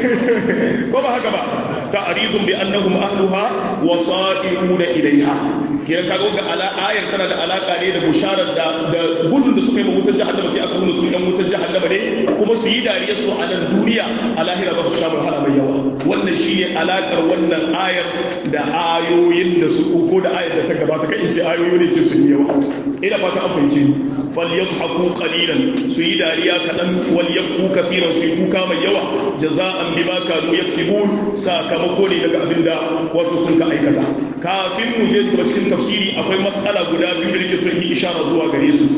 ko ba haka ba ta'ridun bi annahum ahluha wa sa'iruna ilaiha kiran kaga ga ala ayar tana da alaka ne da busharar da da gudun da suka yi wutar jahannama sai aka nuna su dan wutar jahannama ne kuma su yi dariyar su a nan duniya a lahira za su sha wahala mai yawa wannan shine alakar wannan ayar da ayoyin da su ko da ayar da ta gabata kai in ce ayoyi ne ce sun yi yawa ina fata an fahimci falyadhaku qalilan su yi dariya kadan wal yabku kathiran su yi kuka mai yawa jaza'an bima kanu yaksibun sakamako ne daga abinda wato sun ka aikata kafin mu je gaba cikin tafsiri akwai mas'ala guda biyu da nake son yi ishara zuwa gare su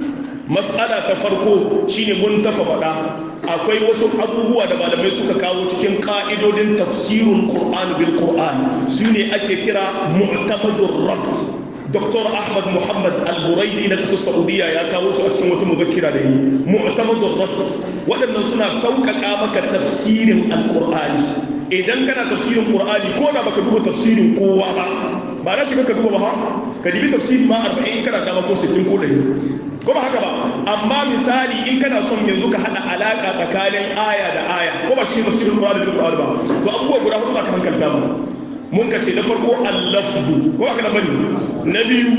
mas'ala ta farko shine mun tafa faɗa akwai wasu abubuwa da malamai suka kawo cikin ka'idodin tafsirul qur'an bil qur'an su ne ake kira mu'tamadur rabt Dr. Ahmad Muhammad Al-Buraidi na ƙasar Saudiya ya kawo su a cikin wata muzakkira da yi mu'tamadur rabt waɗannan suna sauƙaƙa maka tafsirin al-qur'ani idan kana tafsirin qur'ani ko da baka duba tafsirin kowa ba ba na shiga ka duba ba ka dibi tafsiri ma 40 kana dama ko 60 ko 100 ko ba haka ba amma misali in kana son yanzu ka hada alaka tsakanin aya da aya ko ba shi ne tafsirin qur'ani da qur'ani ba to abubuwa guda hudu za ka hankalta ba mun ka ce na farko al-lafzu ko aka na bani na biyu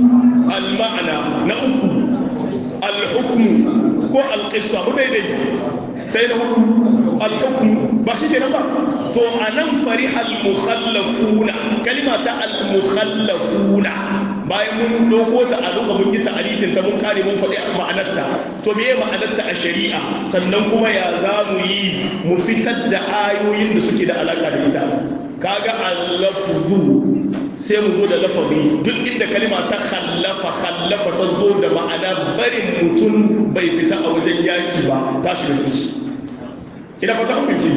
al-ma'ana na uku al-hukmu ko al-qissa mu dai sai na hudu al-hukmu ba shi kenan ba to anan fariha al-mukhallafuna kalima ta al-mukhallafuna bayan mun doko ta a luka mun yi ta'arifin ta mun kare mun faɗi ma'anarta to meye ma'anarta a shari'a sannan kuma ya za mu yi mu fitar da ayoyin da suke da alaka da ita kaga al-lafzu sai mu zo da lafazi duk inda kalima ta khallafa khallafa ta zo da ma'ana barin mutum bai fita a wajen yaki ba ta shiga ciki ina fata ku fice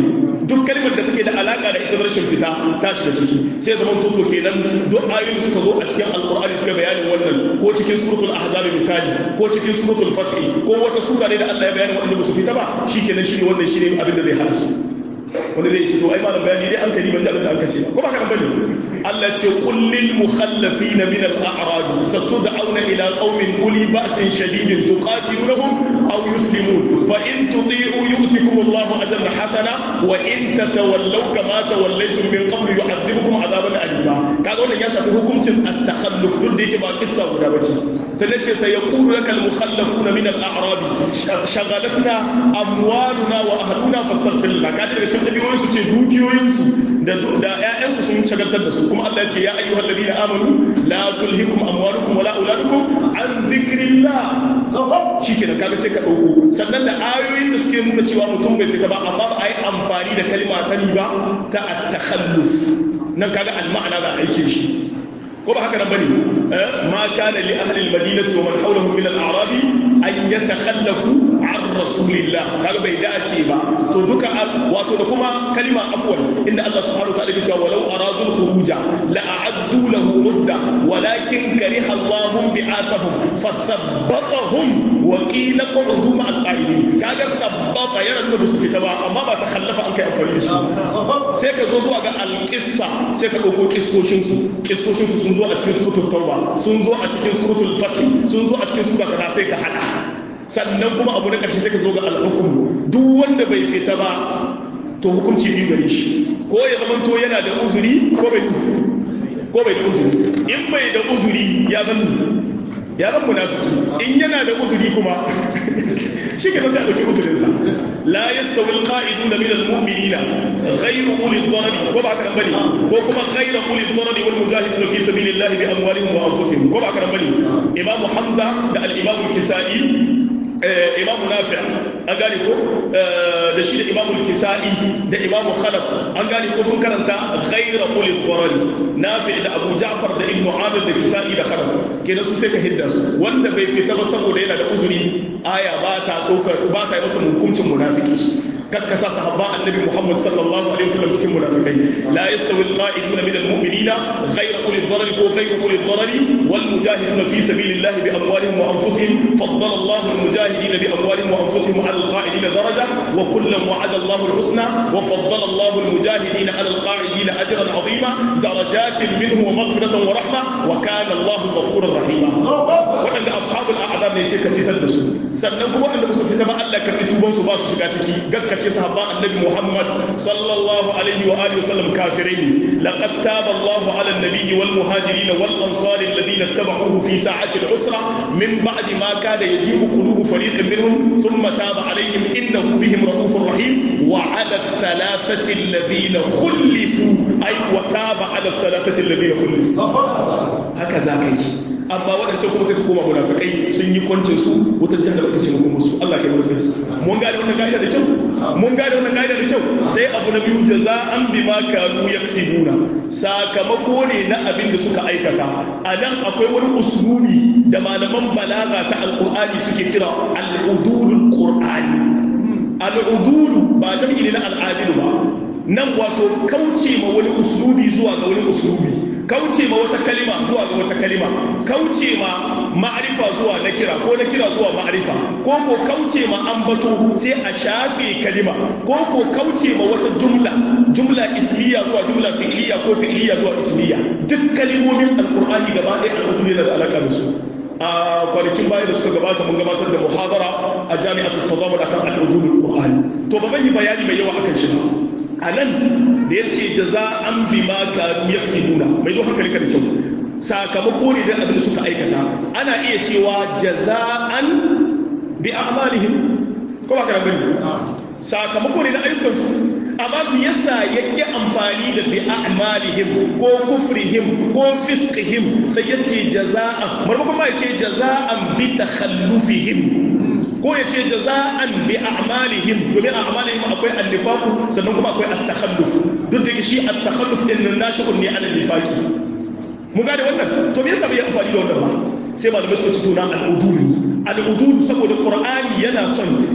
duk kalmar da take da alaka da ita rashin fita ta shiga ciki sai zaman toto kenan duk ayoyin da suka zo a cikin alqur'ani suka bayanin wannan ko cikin suratul ahzab misali ko cikin suratul fath ko wata sura ne da Allah ya bayani wanda ba su fita ba shikenan shine wannan shine abin da zai hana su wanda zai ce to ai malam bayani dai an kadi ban ji abin da an kace ko ba ka bane Allah ce qul lil mukhallafin min al a'rab satud'auna ila qaumin uli ba'sin shadidin tuqatilunhum aw yuslimun fa in tuti'u yu'tikum Allah ajran hasana wa in tatawallaw kama tawallaytum min qabl yu'adhibukum adhaban alima kaga wannan ya shafi hukuncin at-takhalluf duk da yake ba kissa guda bace sannan ce sai yaqulu lakal mukhallafun min al a'rab shaghalatna amwaluna wa ahluna fastaghfir lana kaje daga cikin dabi'o'insu ce dukiyoyinsu da ‘ya'yansu sun shagaltar da su kuma Allah ce ya ayyuhal ladina amanu la tulhikum amwalukum wala auladukum an dhikrillah shikenan kaga sai ka dauko sannan da ayoyin da suke nuna cewa mutum bai fita ba amma ba a yi amfani da kalma ta ni ba ta at-takhalluf nan kaga al-ma'ana da aikin shi ko ba haka nan bane ma kana li ahli al-madinati wa man hawlahum min al-a'rabi an yatakhallafu an rasulillah kaga bai dace ba to duka wato da kuma kalima afwan inda Allah subhanahu wa ta'ala ya ce walau aradul khuruja la a'addu lahu udda walakin kariha Allah bi'athahum fathabbatahum wa qila qa'udu ma'al qa'idin kaga sabbata yana nuna su fita ba amma ba ta khallafa an kai amfani da shi sai ka zo zuwa ga alqissa sai ka dauko kissoshin su kissoshin su sun zo a cikin suratul tauba sun zo a cikin suratul fatih sun zo a cikin sura kaza sai ka hada sannan kuma abu na ƙarshe sai ka zo ga alhukum duk wanda bai fita ba to hukunci biyu gare shi ko ya zama to yana da uzuri ko bai ko bai da uzuri in bai da uzuri ya zan ya zan munafiki in yana da uzuri kuma shi ke sai a ɗauki uzurinsa la yastawi alqa'iduna min almu'minina ghayru uli dharari ko ba ka nan bane ko kuma ghayru uli dharari wal mujahiduna fi sabilillahi bi amwalihim wa anfusihim ko ba ka nan bane imamu hamza da al-imamu kisai imamu nafi an gane ko da shi da imamu kisa'i da imamu khalaf an gane ko sun karanta ghaira ulil qarari nafi da abu ja'far da ibnu amir da kisa'i da khalaf kenan su sai ka hidda su wanda bai fita ba saboda yana da uzuri aya ba ta daukar ba ta yi masa hukuncin munafiki kakka sa sahabba annabi Muhammad sallallahu alaihi wasallam cikin munafikai la yastawi alqa'iduna min almu'minina ghayra uli ad-darar ko ghayra uli ad-darar wal mujahiduna fi sabilillahi bi amwalihim wa anfusihim faddala Allahu al-mujahidina bi amwalihim wa anfusihim 'ala al-qa'idina daraja wa kullan wa'ada Allahu al-husna wa faddala Allahu al-mujahidina 'ala al-qa'idina ajran 'azima darajatin minhu wa maghfiratan wa rahma wa kana Allahu ghafurur rahima wadanda ashabul a'zab ne sai ka fitar da su sannan kuma wadanda ba su fita ba Allah karbi tuban su ba su shiga ciki gakka ce sahabban annabi Muhammad sallallahu alaihi wa alihi wasallam kafirai ne laqad taba Allahu ala an-nabiyyi wal muhajirin wal ansari alladhina ittaba'uhu fi sa'ati al-usra min ba'di ma kada yazibu qulubu fariqin minhum thumma taba alaihim innahu bihim raufur rahim wa ala thalathati alladhina khulifu ay wa taba ala thalathati alladhina khulifu haka zaka yi amma waɗancan kuma sai su koma munafikai sun yi kwancin su wutar jahannama ita ce makomar su Allah kai mu sani mun gane wannan ka'ida da kyau mun gane wannan ka'ida da kyau sai abu na biyu jaza'an bima kanu yaksibuna sakamako ne na abin da suka aikata a nan akwai wani uslubi da malaman balaga ta alqur'ani suke kira al-udulul qur'ani al-udulu ba jam'i ne na al-adilu ba nan wato kauce ma wani uslubi zuwa ga wani uslubi kauce ma wata kalima zuwa ga wata kalima kauce ma ma'arifa zuwa na kira ko na kira zuwa ma'arifa ko ko kauce ma ambato sai a shafe kalima ko ko kauce ma wata jumla jumla ismiya zuwa jumla fi'iliya ko fi'iliya zuwa ismiya duk kalimomin alqur'ani gaba ɗaya al'udu ne da alaka da su a kwanakin baya da suka gabata mun gabatar da muhadara a jami'atul tadamul akan al'udul qur'ani to ba zan yi bayani mai yawa akan shi ba a nan da ya ce jaza an bi ma karu ya nuna mai zo hankali da kyau sakamako ne da abin da suka aikata ana iya cewa jaza'an bi a'malihim ko ba kana bane sakamako ne na ayyukansu amma me yasa yake amfani da bi a'malihim ko kufrihim ko fisqihim sai yace jaza'an marmakon ma yace jaza'an bi takhallufihim ko ya ce jaza'an bi a'malihim domin a'malihim akwai an-nifaq sannan kuma akwai at-takhalluf duk da shi at-takhalluf din nan nashi'un ne an nifaqi mun gane wannan to me yasa bai amfani da wannan ba sai malamai suka ci tuna al-udul al-udul saboda qur'ani yana son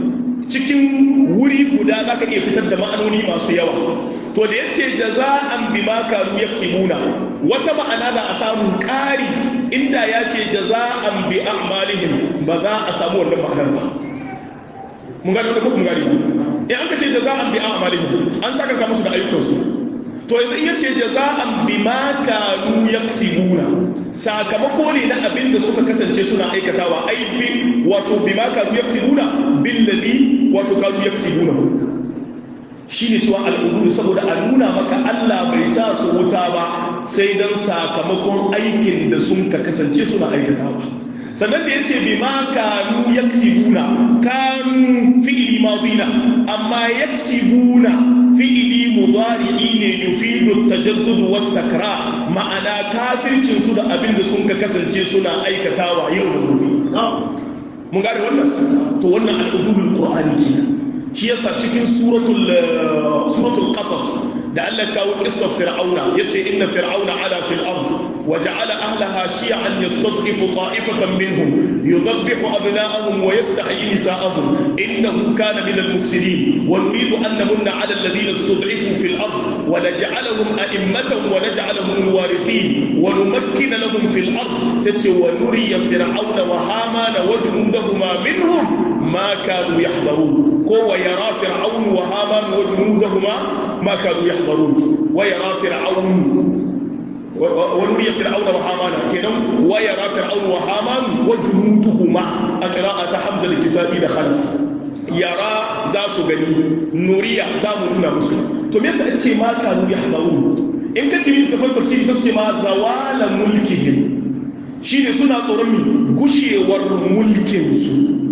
cikin wuri guda za ka iya fitar da ma'anoni masu yawa to da ya ce jaza'an bi ma kanu yaksibuna wata ma'ana da a samu ƙari inda ya ce jaza'an bi a'malihim ba za a samu wannan ma'anar ba mun gani wanda kuma gani in an ka ce jaza'an bi a'malihim an saka ka musu da ayyukansu to yanzu in ya ce jaza'an bi ma kanu yaksibuna sakamako ne na abin da suka kasance suna aikatawa ai bi wato bi ma kanu yaksibuna bil ladhi wato kanu yaksibuna shine cewa al'udu saboda a nuna maka Allah bai sa su wuta ba sai dan sakamakon aikin da sun ka kasance suna aikatawa sannan da yace bi ma kanu yaksibuna kanu fi'li madina amma yaksibuna fi'ili mudari'i ne yufidu tajaddud wa takrar ma'ana kafircin su da abin da sun ka kasance suna aikatawa yau da gobe mun gane wannan to wannan al'udul qur'ani kenan shi yasa cikin suratul suratul qasas da Allah kawo kissar fir'auna yace inna fir'auna ala fil ard wa ja'ala ahlaha shi'an yastad'ifu ta'ifatan minhum yudhabbihu abna'ahum wa yastahyi nisa'ahum innahu kana min al-mufsidin wa nuridu an namunna 'ala alladhina istud'ifu fil ard wa naj'alahum a'immatan wa naj'alahum al-warithin wa numakkina lahum fil ard sace wa nuriya fir'auna wa hamana wa junudahuma minhum ما كانوا يحضرون كو ويرى فرعون وهامان وجنودهما ما كانوا يحضرون ويرى فرعون ونري فرعون وهامان كده ويرى فرعون وهامان وجنودهما قراءة حمزة الكسائي دخلف yara za su gani nuriya za mu nuna musu to me yasa ce ma kanu yahdarun in ka tiri tafsir tafsiri sai su ce ma zawala mulkihim shine suna tsoron mi gushewar mulkin su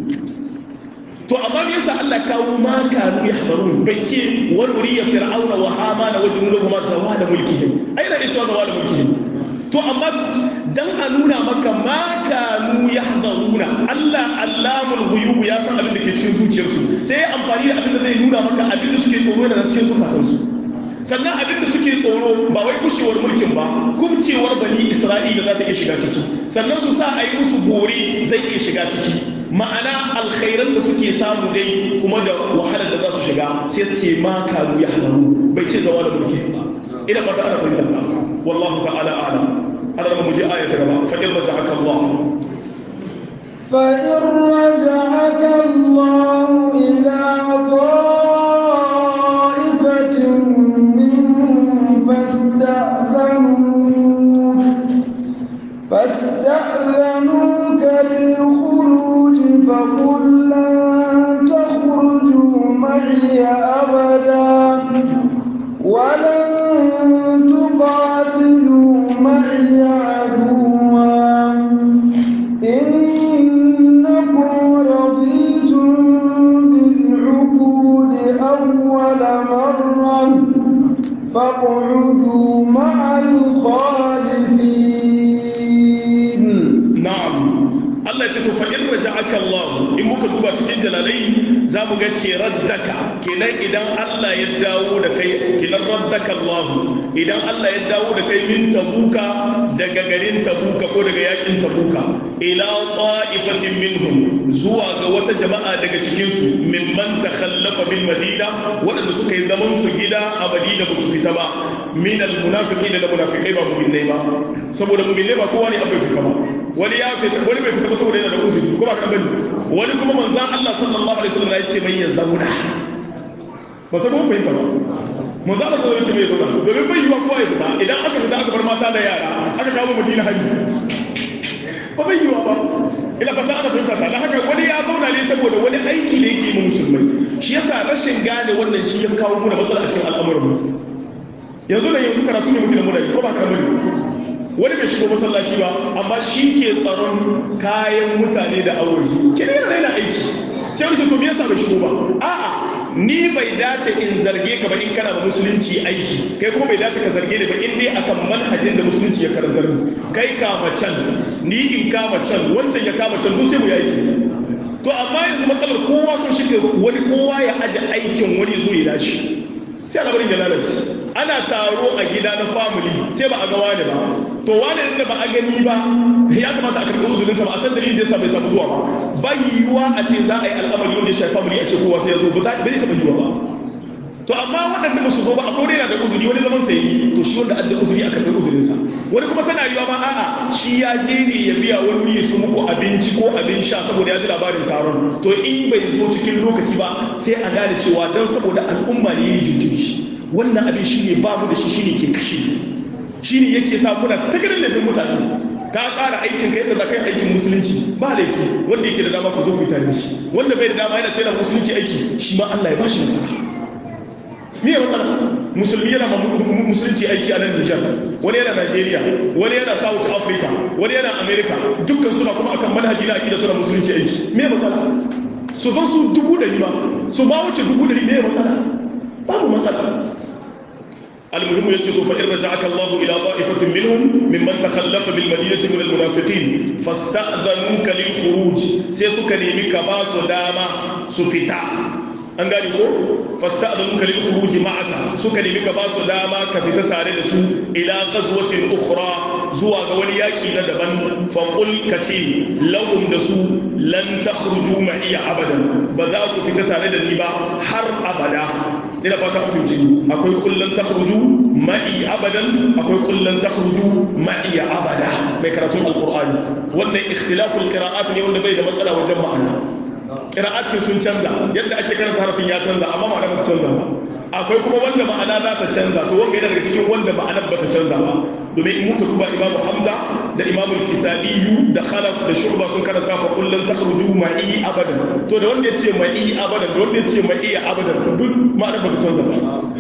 to amma me yasa Allah kawo ma kanu yahdharun bai ce wa nuriya fir'auna wa hamana wa junuduhum zawala mulkihim ai da cewa zawala mulkihim to amma dan a nuna maka ma kanu yahdharuna Allah allamul ghuyub ya san abin da ke cikin zuciyarsu sai ya amfani da abin da zai nuna maka abin da suke tsoro da cikin zukatansu sannan abin da suke tsoro ba wai kushewar mulkin ba kubcewar bani Isra'ila za ta iya shiga ciki sannan su sa a yi musu bore zai iya shiga ciki ma'ana alkhairan da suke samu dai kuma da wahalar da za su shiga sai ce ma kanu ya hadaru bai ce zawa da mulki ba ina ba ta ana fahimta ta wallahu ta'ala a'lam ana da mu je aya ta gaba fa in raja'aka Allah fa in raja'aka Allah ila ta'ifatin minhum fasta'dhanu فاستأذنوك للخروج فقل لن تخرجوا معي أبدا ولن تقاتلوا معي عدوا إنكم رضيتم بالعقود أول مرة فاقعدوا مع الخالفين Allah ce to fa in raja'aka Allah in muka duba cikin jalalai za mu ga ce raddaka kenan idan Allah ya dawo da kai kenan raddaka Allah idan Allah ya dawo da kai min tabuka daga garin tabuka ko daga yakin tabuka ila ta'ifatin minhum zuwa ga wata jama'a daga cikin su mimman takhallafa bil madina waɗanda suka yi zaman su gida a madina ba su fita ba min al munafiqina da munafiqai ba mu'minai ba saboda mu'minai ba kowa ne abai fita ba wani ya fita wani bai fita ba saboda yana da uzuri ko ba kan bane wani kuma manzon Allah sallallahu alaihi wasallam ya ce mai ya zauna ba sai mun fahimta ba manzon Allah sallallahu alaihi wasallam ya ce mai ya zauna domin bai yiwa kowa ya fita idan aka fita aka bar mata da yara aka kawo Madina haji ba bai yiwa ba ila fata ana fahimta ta da haka wani ya zauna ne saboda wani aiki da yake yi musulmai shi yasa rashin gane wannan shi ya kawo mu da matsala a cikin al'amuran mu yanzu da yanzu karatu ne mutum da muna yi ko ba karatu ne wani bai shigo masallaci ba amma shi ke tsaron kayan mutane da awoji ke ne yana aiki sai wani to me yasa bai shigo ba a'a ni bai dace in zarge ka ba in kana da musulunci aiki kai kuma bai dace ka zarge ni ba in dai akan manhajin da musulunci ya karantar ni kai kama can ni in kama can wancan ya kama can duk sai mu yi aiki to amma yanzu matsalar kowa sun shi wani kowa ya aje aikin wani zo ya dashi sai al'amarin ya lalace ana taro a gida na family sai ba a ga wani ba to wani da ba a gani ba ya kamata a karɓi uzurin sa ba a san dalilin da yasa bai samu zuwa ba bai yiwuwa a ce za a yi al'amari wanda ya shafi family a ce kowa sai ya zo ba zai taɓa yiwuwa ba to amma waɗanda ba su zo ba a kore yana da uzuri wani zaman sai yi to shi wanda adda uzuri a karɓi uzurinsa wani kuma tana yiwa ma a'a shi ya je ne ya biya wani ya su muku abinci ko abin sha saboda ya ji labarin taron to in bai zo cikin lokaci ba sai a gane cewa dan saboda al'umma ne yi jinkiri wannan abin shi ne babu da shi shi ne ke kashe shi ne yake sa kuna ta ganin laifin mutane ka tsara aikin ka yadda za ka yi aikin musulunci ba laifi wanda yake da dama ku zo ku yi tare da shi wanda bai da dama yana ce musulunci aiki shi ma Allah ya ba shi nasara me ya matsala musulmi yana musulunci aiki a nan nijar wani yana nigeria wani yana south africa wani yana america dukkan suna kuma akan manhaji na akida suna musulunci aiki me ya matsala su zo su dubu dari ma su ba wuce dubu dari me ya matsala babu matsala المهم يجد فإن رجعك الله إلى طائفة منهم ممن تخلف بالمدينة من المنافقين فاستأذنوك للخروج سيسوك نيمك باس داما سفتا an gane ko fasta da muka lil khuruji ma'aka suka nemi ka ba su dama ka fita tare da su ila ghazwatin ukhra zuwa ga wani yaki na daban fa qul kace lahum da su lan takhruju ma'iya abadan ba za ku fita tare da ni ba har abada ina fata ku fice akwai kullun takhruju ma'i abadan akwai kullun takhruju ma'i abada mai karatun alqur'ani wannan ikhtilaful qira'at ne wanda bai da matsala wajen ma'ana ƙira'atkin sun canza yadda ake karanta harafin ya canza amma ma'ana ba ta canza ba akwai kuma wanda ma'ana za ta canza to wanga yana daga cikin wanda ma'anar ba ta canza ba domin in muka duba imamu hamza da imamu kisadiyu da khalaf da shurba sun karanta fa kullum takhruju ma'i abadan to da wanda yace ma'i abadan da wanda yace ma'i abadan duk ma'anar ba ta canza ba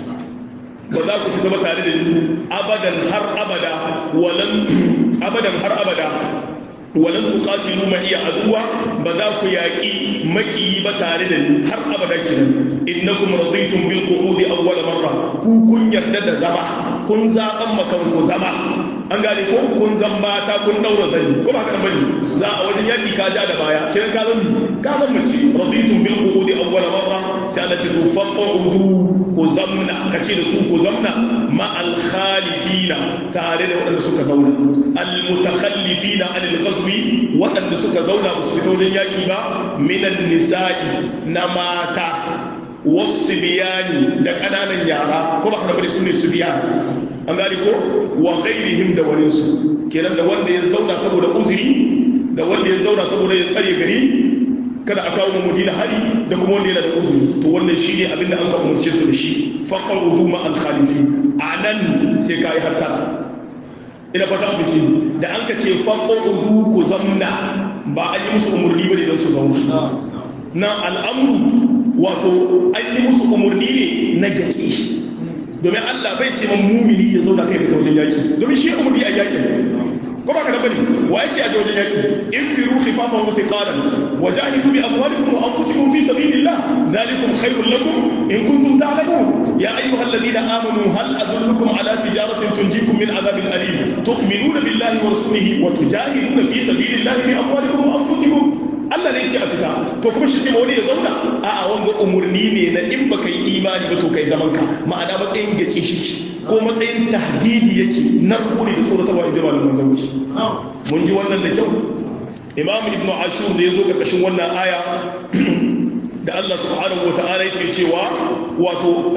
ba za ku fita ba tare da ni abadan har abada walan abadan har abada walan tuqatilu ma iya aduwa ba za ku yaƙi maki ba tare da ni har abada kenan innakum raditum bil qu'udi awwal marra ku kun yarda da zama kun zaban makan ku zama an gane ko kun zan mata kun daura zani ko ba haka bane za a wajen yaki ka ja da baya kiran ka zan ka zan mace raditum bil qu'udi awwal marra sai Allah ce ku faqudu ku zamna kace da su ku zamna ma al khalifina tare da waɗanda suka zauna al mutakhallifina anil ghazwi waɗanda suka zauna ba su fita wajen yaki ba minan nisa'i na mata wasu biyani da ƙananan yara ko ba ka bari su ne su biya an gani ko wa ghairihim da wani su kenan da wanda ya zauna saboda uzuri da wanda ya zauna saboda ya tsare gari kada a kawo madina hari da kuma wanda yana da uzuri to wannan shine abin da an ka umarce su da shi faqarudu ma al khalifi anan sai kai hatta ina fata ku ce da an ka ce faqarudu ku zamna ba an yi musu umurni bane don su zauna na al'amru wato an yi musu umurni ne na gaci domin Allah bai ce man mumini ya zauna kai ta wajen yaki domin shi umurni a yakin ko ba ka da bane wa yace a wajen yaki in firu khifafan wa thiqalan wajahidu bi amwalikum wa anfusikum fi sabilillah dhalikum khairul lakum in kuntum ta'lamun ya ayyuhalladhina amanu hal adullukum ala tijaratin tunjikum min adhabin alim tu'minuna billahi wa rasulihi wa tujahiduna fi sabilillah bi amwalikum wa anfusikum Allah ne ce a fita to kuma shi ce ma wani ya zauna a'a wanga umurni ne na in baka yi imani ba to kai zaman ka ma'ana matsayin gace shi ko matsayin tahdidi yake na kuri da tsoratarwa in ji malaman zauci mun ji wannan da kyau imam ibn ashur da ya zo karkashin wannan aya da Allah subhanahu wa ta'ala yake cewa wato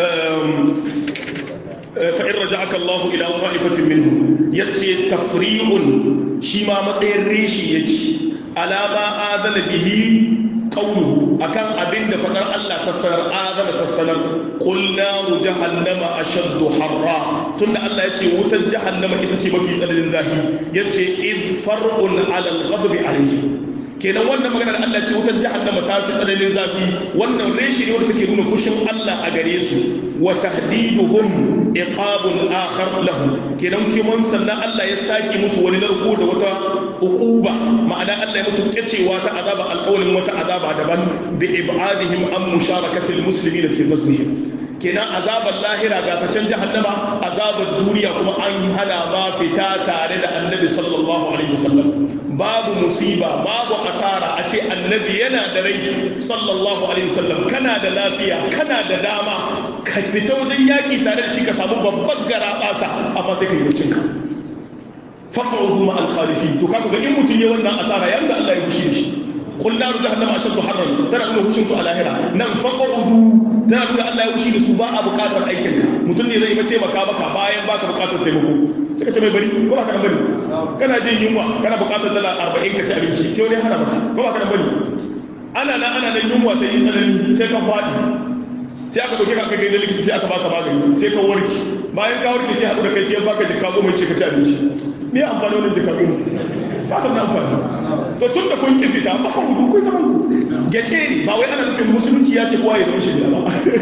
fa'in raja'aka Allah ila ta'ifatin minhum yace tafri'un shi ma matsayin reshi yake alama adana bihi qawlu akan abin da fadar Allah ta sanar adana ta sanar qul naru jahannama ashaddu harra tunda Allah yace wutar jahannama ita ce mafi tsananin zafi yace id far'un ala al-ghadab alayhi kenan wannan maganar Allah ce wutar jahannama ta fi tsananin zafi wannan reshi ne wanda take nuna fushin Allah a gare su wa tahdiduhum iqabun akhar lahum kenan kiman sannan Allah ya saki musu wani narko da wata uquba ma'ana Allah ya musu kecewa ta azaba alqawlin wata azaba daban bi ibadihim an musharakatil muslimin fi ghazwihim kenan azabar lahira ga ta can jahannama azabar duniya kuma an yi hana ma fita tare da annabi sallallahu alaihi wasallam babu musiba babu asara a ce annabi yana da rai sallallahu alaihi wasallam kana da lafiya kana da dama ka fita wajen yaƙi tare da shi ka samu babban gara ɓasa amma sai ka yi ka faq'udu ma al-khalifin to kaga ga in mutun ya wannan asara yanda Allah ya fushi da shi qul naru jahannama ashaddu harran tana nuna hushin su a lahira nan faq'udu tana nuna Allah ya fushi da su ba a buƙatar aikin ka mutun ne zai yi taimaka maka bayan baka buƙatar taimako sai ka ce mai bari ko ba ka bari kana jin yunwa kana buƙatar dala 40 ka ci abinci sai wani hana maka ko ba ka bari ana nan ana nan yunwa ta yi tsanani sai ka faɗi sai aka dauke ka aka gaida likita sai aka baka magani sai ka warke bayan ka warke sai haɗu da kai sai baka jikka goma ce ka ci abinci me amfani wannan jikka goma ba ta da amfani to tun da kun ki fita fa hudu kun zaman ku gace ne ba wai ana nufin musulunci ya ce kowa ya zama shi ba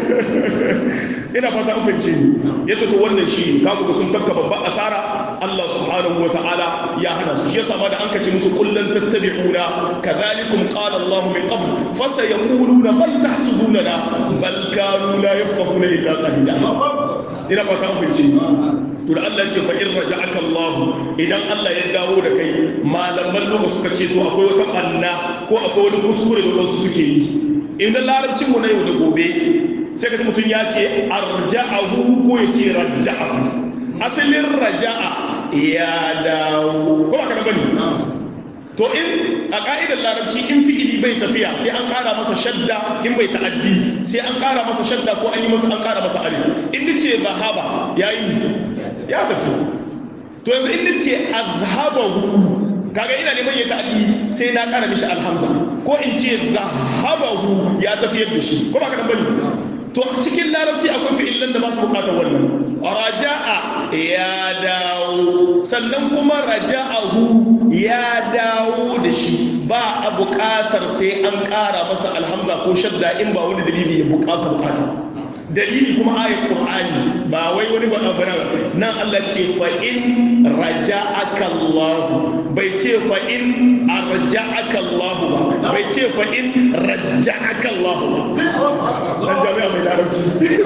ina fata an fahimce ni ya ce to wannan shi ka ga sun tafka babban asara Allah subhanahu wa ta'ala ya hana su shi yasa ma da an kace musu kullun tattabi'una kadhalikum qala Allah min qabl fasayaquluna bal tahsuduna bal kanu la yafqahuna illa qalila ina fata an fahimce to da Allah ce fa in raja'aka Allah idan Allah ya dawo da kai malaman lugu suka ce to akwai wata banna ko akwai wani kuskure da wasu suke yi idan larabcin mu na yau da gobe sai ka mutum ya ce arja'ahu ko ya ce raja'ahu asalin raja'a ya dawo ko ba ka bane to in a ka'idar larabci in fi'ili bai tafiya sai an kara masa shadda in bai ta'addi sai an kara masa shadda ko an yi masa an kara masa alif in nace zahaba yayi ya tafi to yanzu in nace azhabahu kaga ina neman ya ta'addi sai na kara mishi alhamza ko in ce zahabahu ya tafiyar da shi ko ba ka bane to cikin larabci akwai fi'ilan da ba su bukatar wannan raja'a ya dawo sannan kuma raja'ahu ya dawo da shi ba a bukatar sai an kara masa alhamza ko shadda in ba wani dalili ya bukata bukata dalili kuma ayat qur'ani ba wai wani ba abu nan Allah ce fa in raja'aka Allah bai ce fa in arja'aka Allah ba bai ce fa in raja'aka Allah ba dan jami'a mai larabci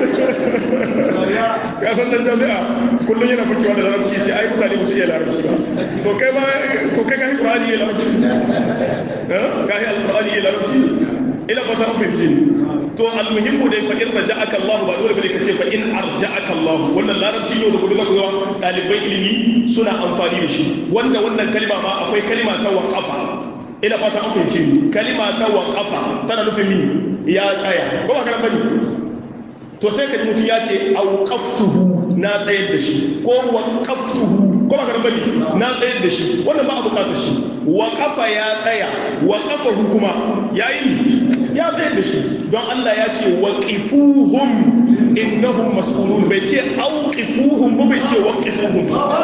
ka san dan jami'a kullum yana fitowa da larabci ce ai mutane ba su iya larabci ba to kai ma to kai kai qur'ani ya larabci eh kai alqur'ani ya larabci ila fata an fahimci to almuhimmu dai fa in raja'aka Allah ba dole bane kace fa in arja'aka Allah wannan larabci yau da gobe zaka ga dalibai ilimi suna amfani da shi wanda wannan kalma ma akwai kalma ta waqafa ila fata an fahimci kalma ta waqafa tana nufin mi ya tsaya ko ba kana bane to sai ka ji mutum ya ce auqaftuhu na tsayar da shi ko waqaftuhu ko ba kana bane na tsayar da shi wannan ba a bukatar shi waqafa ya tsaya waqafahu kuma yayi ya tsayar da shi don Allah ya ce waqifuhum innahum mas'ulun bai ce auqifuhum ba bai ce waqifuhum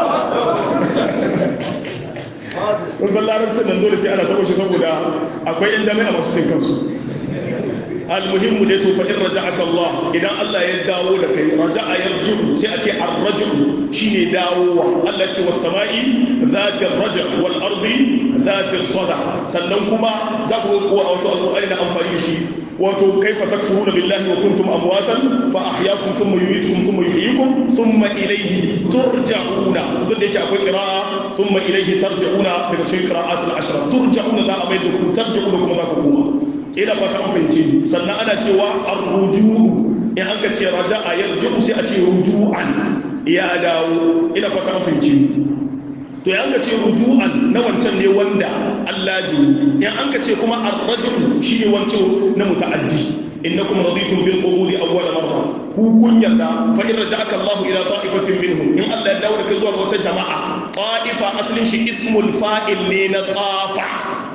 kun san larabcin nan dole sai ana tabo shi saboda akwai yan jami'a masu cin kansu almuhimmu dai to fa in raja'aka Allah idan Allah ya dawo da kai raja'a yarji'u sai a ce ar-raj'u shine dawowa Allah ce was sama'i dhati ar-raj' wal ardi dhati as-sada sannan kuma za ku ga wato alqur'ani na amfani da shi wato kaifa takfuruna billahi wa kuntum amwatan fa ahyaakum thumma yumitukum thumma yuhyikum thumma ilayhi turja'una duk da yake akwai qira'a thumma ilayhi tarji'una daga cikin qira'at al-ashra turja'una za a mai da ku tarji'una kuma za ku koma ina fata an fahimci sannan ana cewa ar-ruju'u in an ka ce raja'a yarji'u sai a ce ruju'an ya dawo ina fata an fahimci to ya ka ce ruju'an na wancan ne wanda Allah ji in an ka ce kuma ar-raj'u shine wancan na muta'addi innakum raditum bil qubuli awwal marra ku kun yarda fa in raja'aka Allah ila ta'ifatin minhum in Allah ya dawo da kai zuwa wata jama'a ta'ifa aslin shi ismul fa'il ne na tafa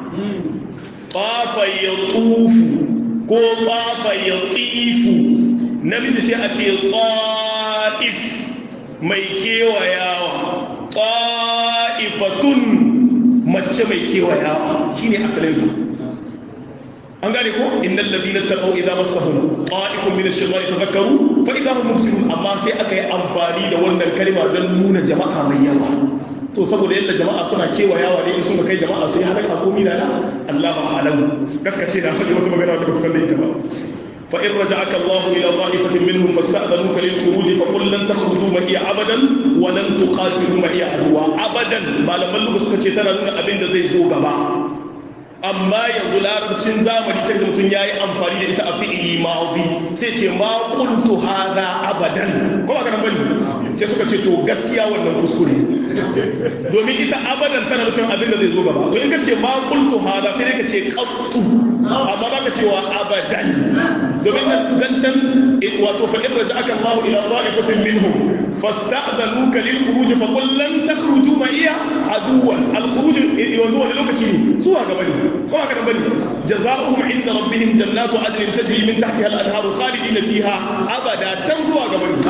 tafa yatufu ko tafa yatifu namiji sai a ce ta'if mai kewayawa ta'ifatun mace mai kewayawa shine asalinsa an gane ko innal ladina taqaw idza massahum ta'ifun min ash-shaytani tadhakkaru fa idza hum mubsirun amma sai aka yi amfani da wannan kalma don nuna jama'a mai yawa to saboda yadda jama'a suna kewayawa ne in suka kai jama'a su yi halaka ko mina da Allah ba alam kakka ce na faɗi wata magana da baka san da ita ba fa in raja'aka Allah ila dha'ifatin minhum fasta'dhanuka lil khuruj fa qul lan takhruju ma iya abadan wa lan tuqatilu ma iya adwa abadan malaman lugu suka ce tana nuna abin da zai zo gaba amma yanzu larabcin zamani sai da mutum ya yi amfani da ita a fi'ili ma'audi sai ce ma qultu hadha abadan ko ba kana bane sai suka ce to gaskiya wannan kuskure domin ita abadan tana nufin abin da zai zo gaba to in ka ce ma qultu hadha sai dai ka ce qattu amma ba ka cewa abadan domin nan can wato fa in raja'aka Allah ila ta'ifatin minhum fasta'danuka lil khuruj fa qul lan takhruju ma'iya aduwan al khuruj yanzu wani lokaci ne zuwa gaba ne ko haka nan bane jazaohum inda rabbihim jannatu adnin tajri min tahtiha al anharu khalidin fiha abada can zuwa gaba ne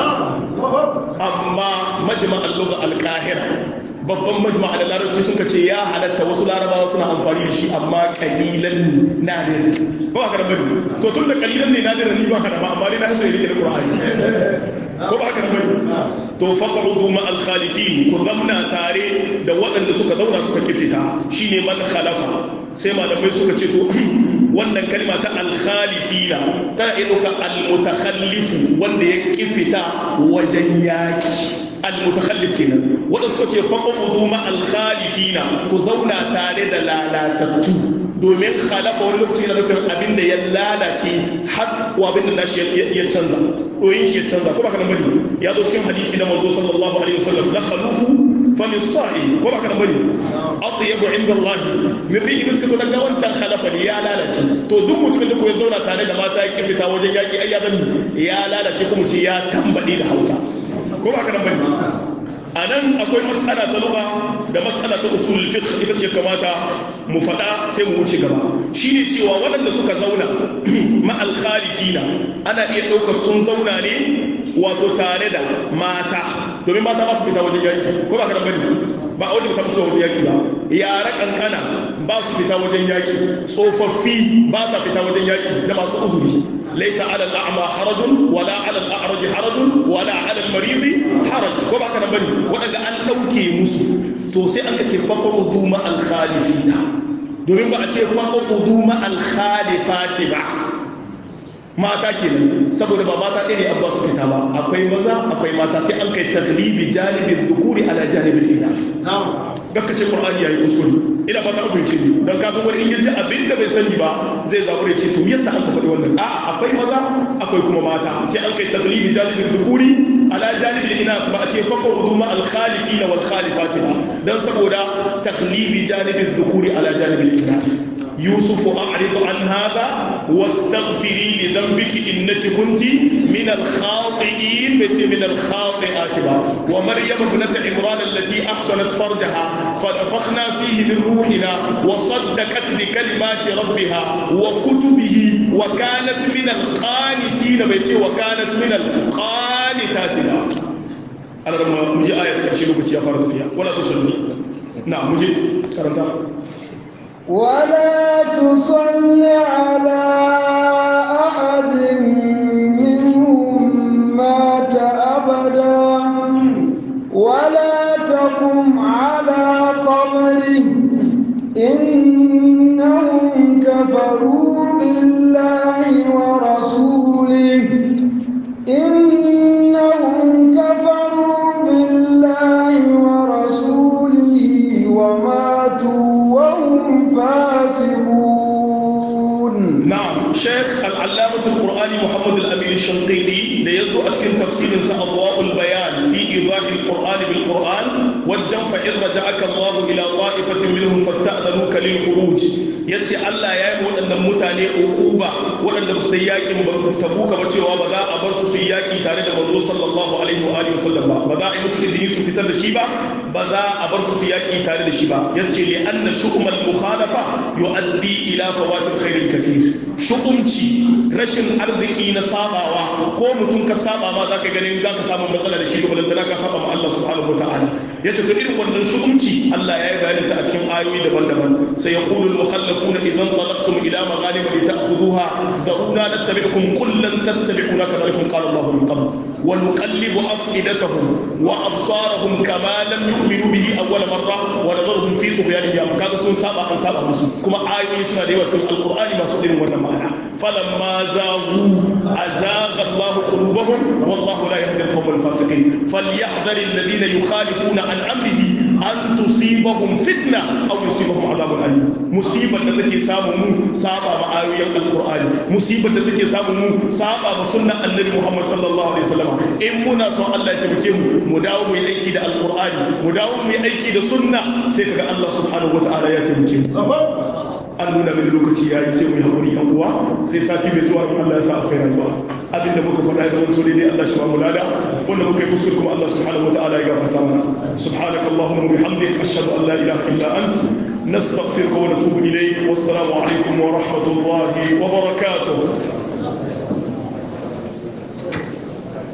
amma majma' al lugha al qahira babban majma'a da larabci sun ce ya halatta wasu larabawa suna amfani da shi amma kalilan ne nadir ko haka nan bane to tun da kalilan ne nadir ni ba hada ba amma dai na so ya rike da qur'ani ko ba haka bane to faq'udu ma al khalifin ku zamna tare da waɗanda suka zauna suka kifita shine man khalafa sai malamai suka ce to wannan kalma ta al khalifina tana iya ɗauka al mutakhallifu wanda ya kifita wajen yaki al mutakhallif kenan wanda suka ce faq'udu ma al khalifina ku zauna tare da lalatattu domin khalafa wani lokaci yana nufin abin da ya lalace har wa abin da nashi ya canza ɗoyin shi ya canza ko ba kana bane ya zo cikin hadisi na manzo sallallahu alaihi wasallam la khalufu fa lisa'il ko ba kana bane atyabu inda Allah min rihi miskatu daga wancan khalafa ne ya lalace to duk mutumin da ko ya zauna tare da mata ya fita wajen yaki ai ya ya lalace kuma ce ya tambade da Hausa ko ba kana bane a nan akwai matsala ta lugha da matsala ta usulul fiqh ita ce kamata mu faɗa sai mu wuce gaba shine cewa waɗanda suka zauna ma al-khalifina ana iya ɗaukar sun zauna ne wato tare da mata domin mata ba su fita wajen yaki ko ba ka da bane ba a wajen fita musu wajen yaki ba yara kankana ba su fita wajen yaki tsofaffi ba sa fita wajen yaki da masu uzuri ليس على الأعمى حرج ولا على الأعرج حرج ولا على المريض حرج ko ba ka nan bane waɗanda an ɗauke musu to sai an ka ce faqrudu ma al khalifina domin ba a ce faqrudu ma al khalifati ba mata kenan saboda ba mata ɗaya ne abba su fita ba akwai maza akwai mata sai an kai taglibi janibin zukuri ala janibin ina gaka ce qur'ani yayi kuskure ina fata ku ce dan ka san wani in yaji abin da bai sani ba zai zabure ce to yasa an ka faɗi wannan a akwai maza akwai kuma mata sai an kai taglibi janibin zukuri ala janibin ina ba a ce faqrudu ma al khalifina wal khalifati ba dan saboda taglibi janibin zukuri ala janibin ina يوسف أعرض عن هذا واستغفري لذنبك إنك كنت من الخاطئين من الخاطئات ومريم ابنة عمران التي أحسنت فرجها فنفخنا فيه من روحنا وصدقت بكلمات ربها وكتبه وكانت من القانتين بيتي وكانت من القانتات أنا لما مجي آية كرشي لوكتي أفرد فيها ولا تصلني نعم مجي كرنتا ولا تصل على أحد منهم مات أبدا ولا تقم على قبره إنهم كفروا بالله ورسوله إنهم كفروا بالله ورسوله وماتوا وهم فاسقون نعم شيخ العلامة القرآني محمد الأمين الشنقيطي ليزو أتكن تفسير أضواء البيان في إيضاح القرآن بالقرآن والجن فإن رجعك الله إلى طائفة منهم فاستأذنوك للخروج yace Allah ya yi waɗannan mutane ukuba waɗanda su yi yakin tabuka ba cewa ba za a bar su su yi yaki tare da manzo sallallahu alaihi wa alihi wasallam ba ba za a yi musu izini su fitar da shi ba ba za a bar su su yaki tare da shi ba yace li anna shu'mal mukhalafa yu'addi ila fawatil khairil kathir shu'umci rashin arziki na sabawa ko mutum ka saba ma zaka ganin zaka samu matsala da shi to balantana ka saba ma Allah subhanahu wataala yace to irin wannan shu'umci Allah ya yi bayani sa a cikin ayoyi daban-daban sai yaqulu al-mukhallafuna idan talaqtum ila maghanim lita'khudhuha da'una nattabi'ukum qul lan tattabi'una kadhalikum qala Allah min qabl wa nuqallibu afidatahum wa absarahum kama lam yu'minu bihi awwal marra wa nadharuhum fi tughyanihim kaga sun saba an saba musu kuma ayoyi suna da yawa cikin alqur'ani masu irin wannan ma'ana falamma zaghu azagha Allah qulubahum wallahu la yahdi al-qawm al-fasiqin falyahdhar alladhina yukhalifuna an amrihi an tusibahum fitna aw yusibahum adhabun alim musibar da take samu mu saba ma ayoyin alqur'ani musibar da take samu mu saba ma sunnan annabi Muhammad sallallahu alaihi wasallam in muna son Allah ya taimake mu mu dawo mu yi aiki da alqur'ani mu dawo mu yi aiki da sunna sai kaga Allah subhanahu wataala ya taimake mu an nuna min lokaci yayi sai mu yi hakuri yan uwa sai sati mai zuwa in Allah ya sa akwai rayuwa abin da muka faɗa ga wanto ne Allah shi ba mu lada wanda muka yi kuskure kuma Allah subhanahu wataala ya gafarta mana subhanaka allahumma bihamdika ashhadu an la ilaha illa ant nastaghfiruka wa natubu ilayk wassalamu alaikum wa rahmatullahi wa barakatuh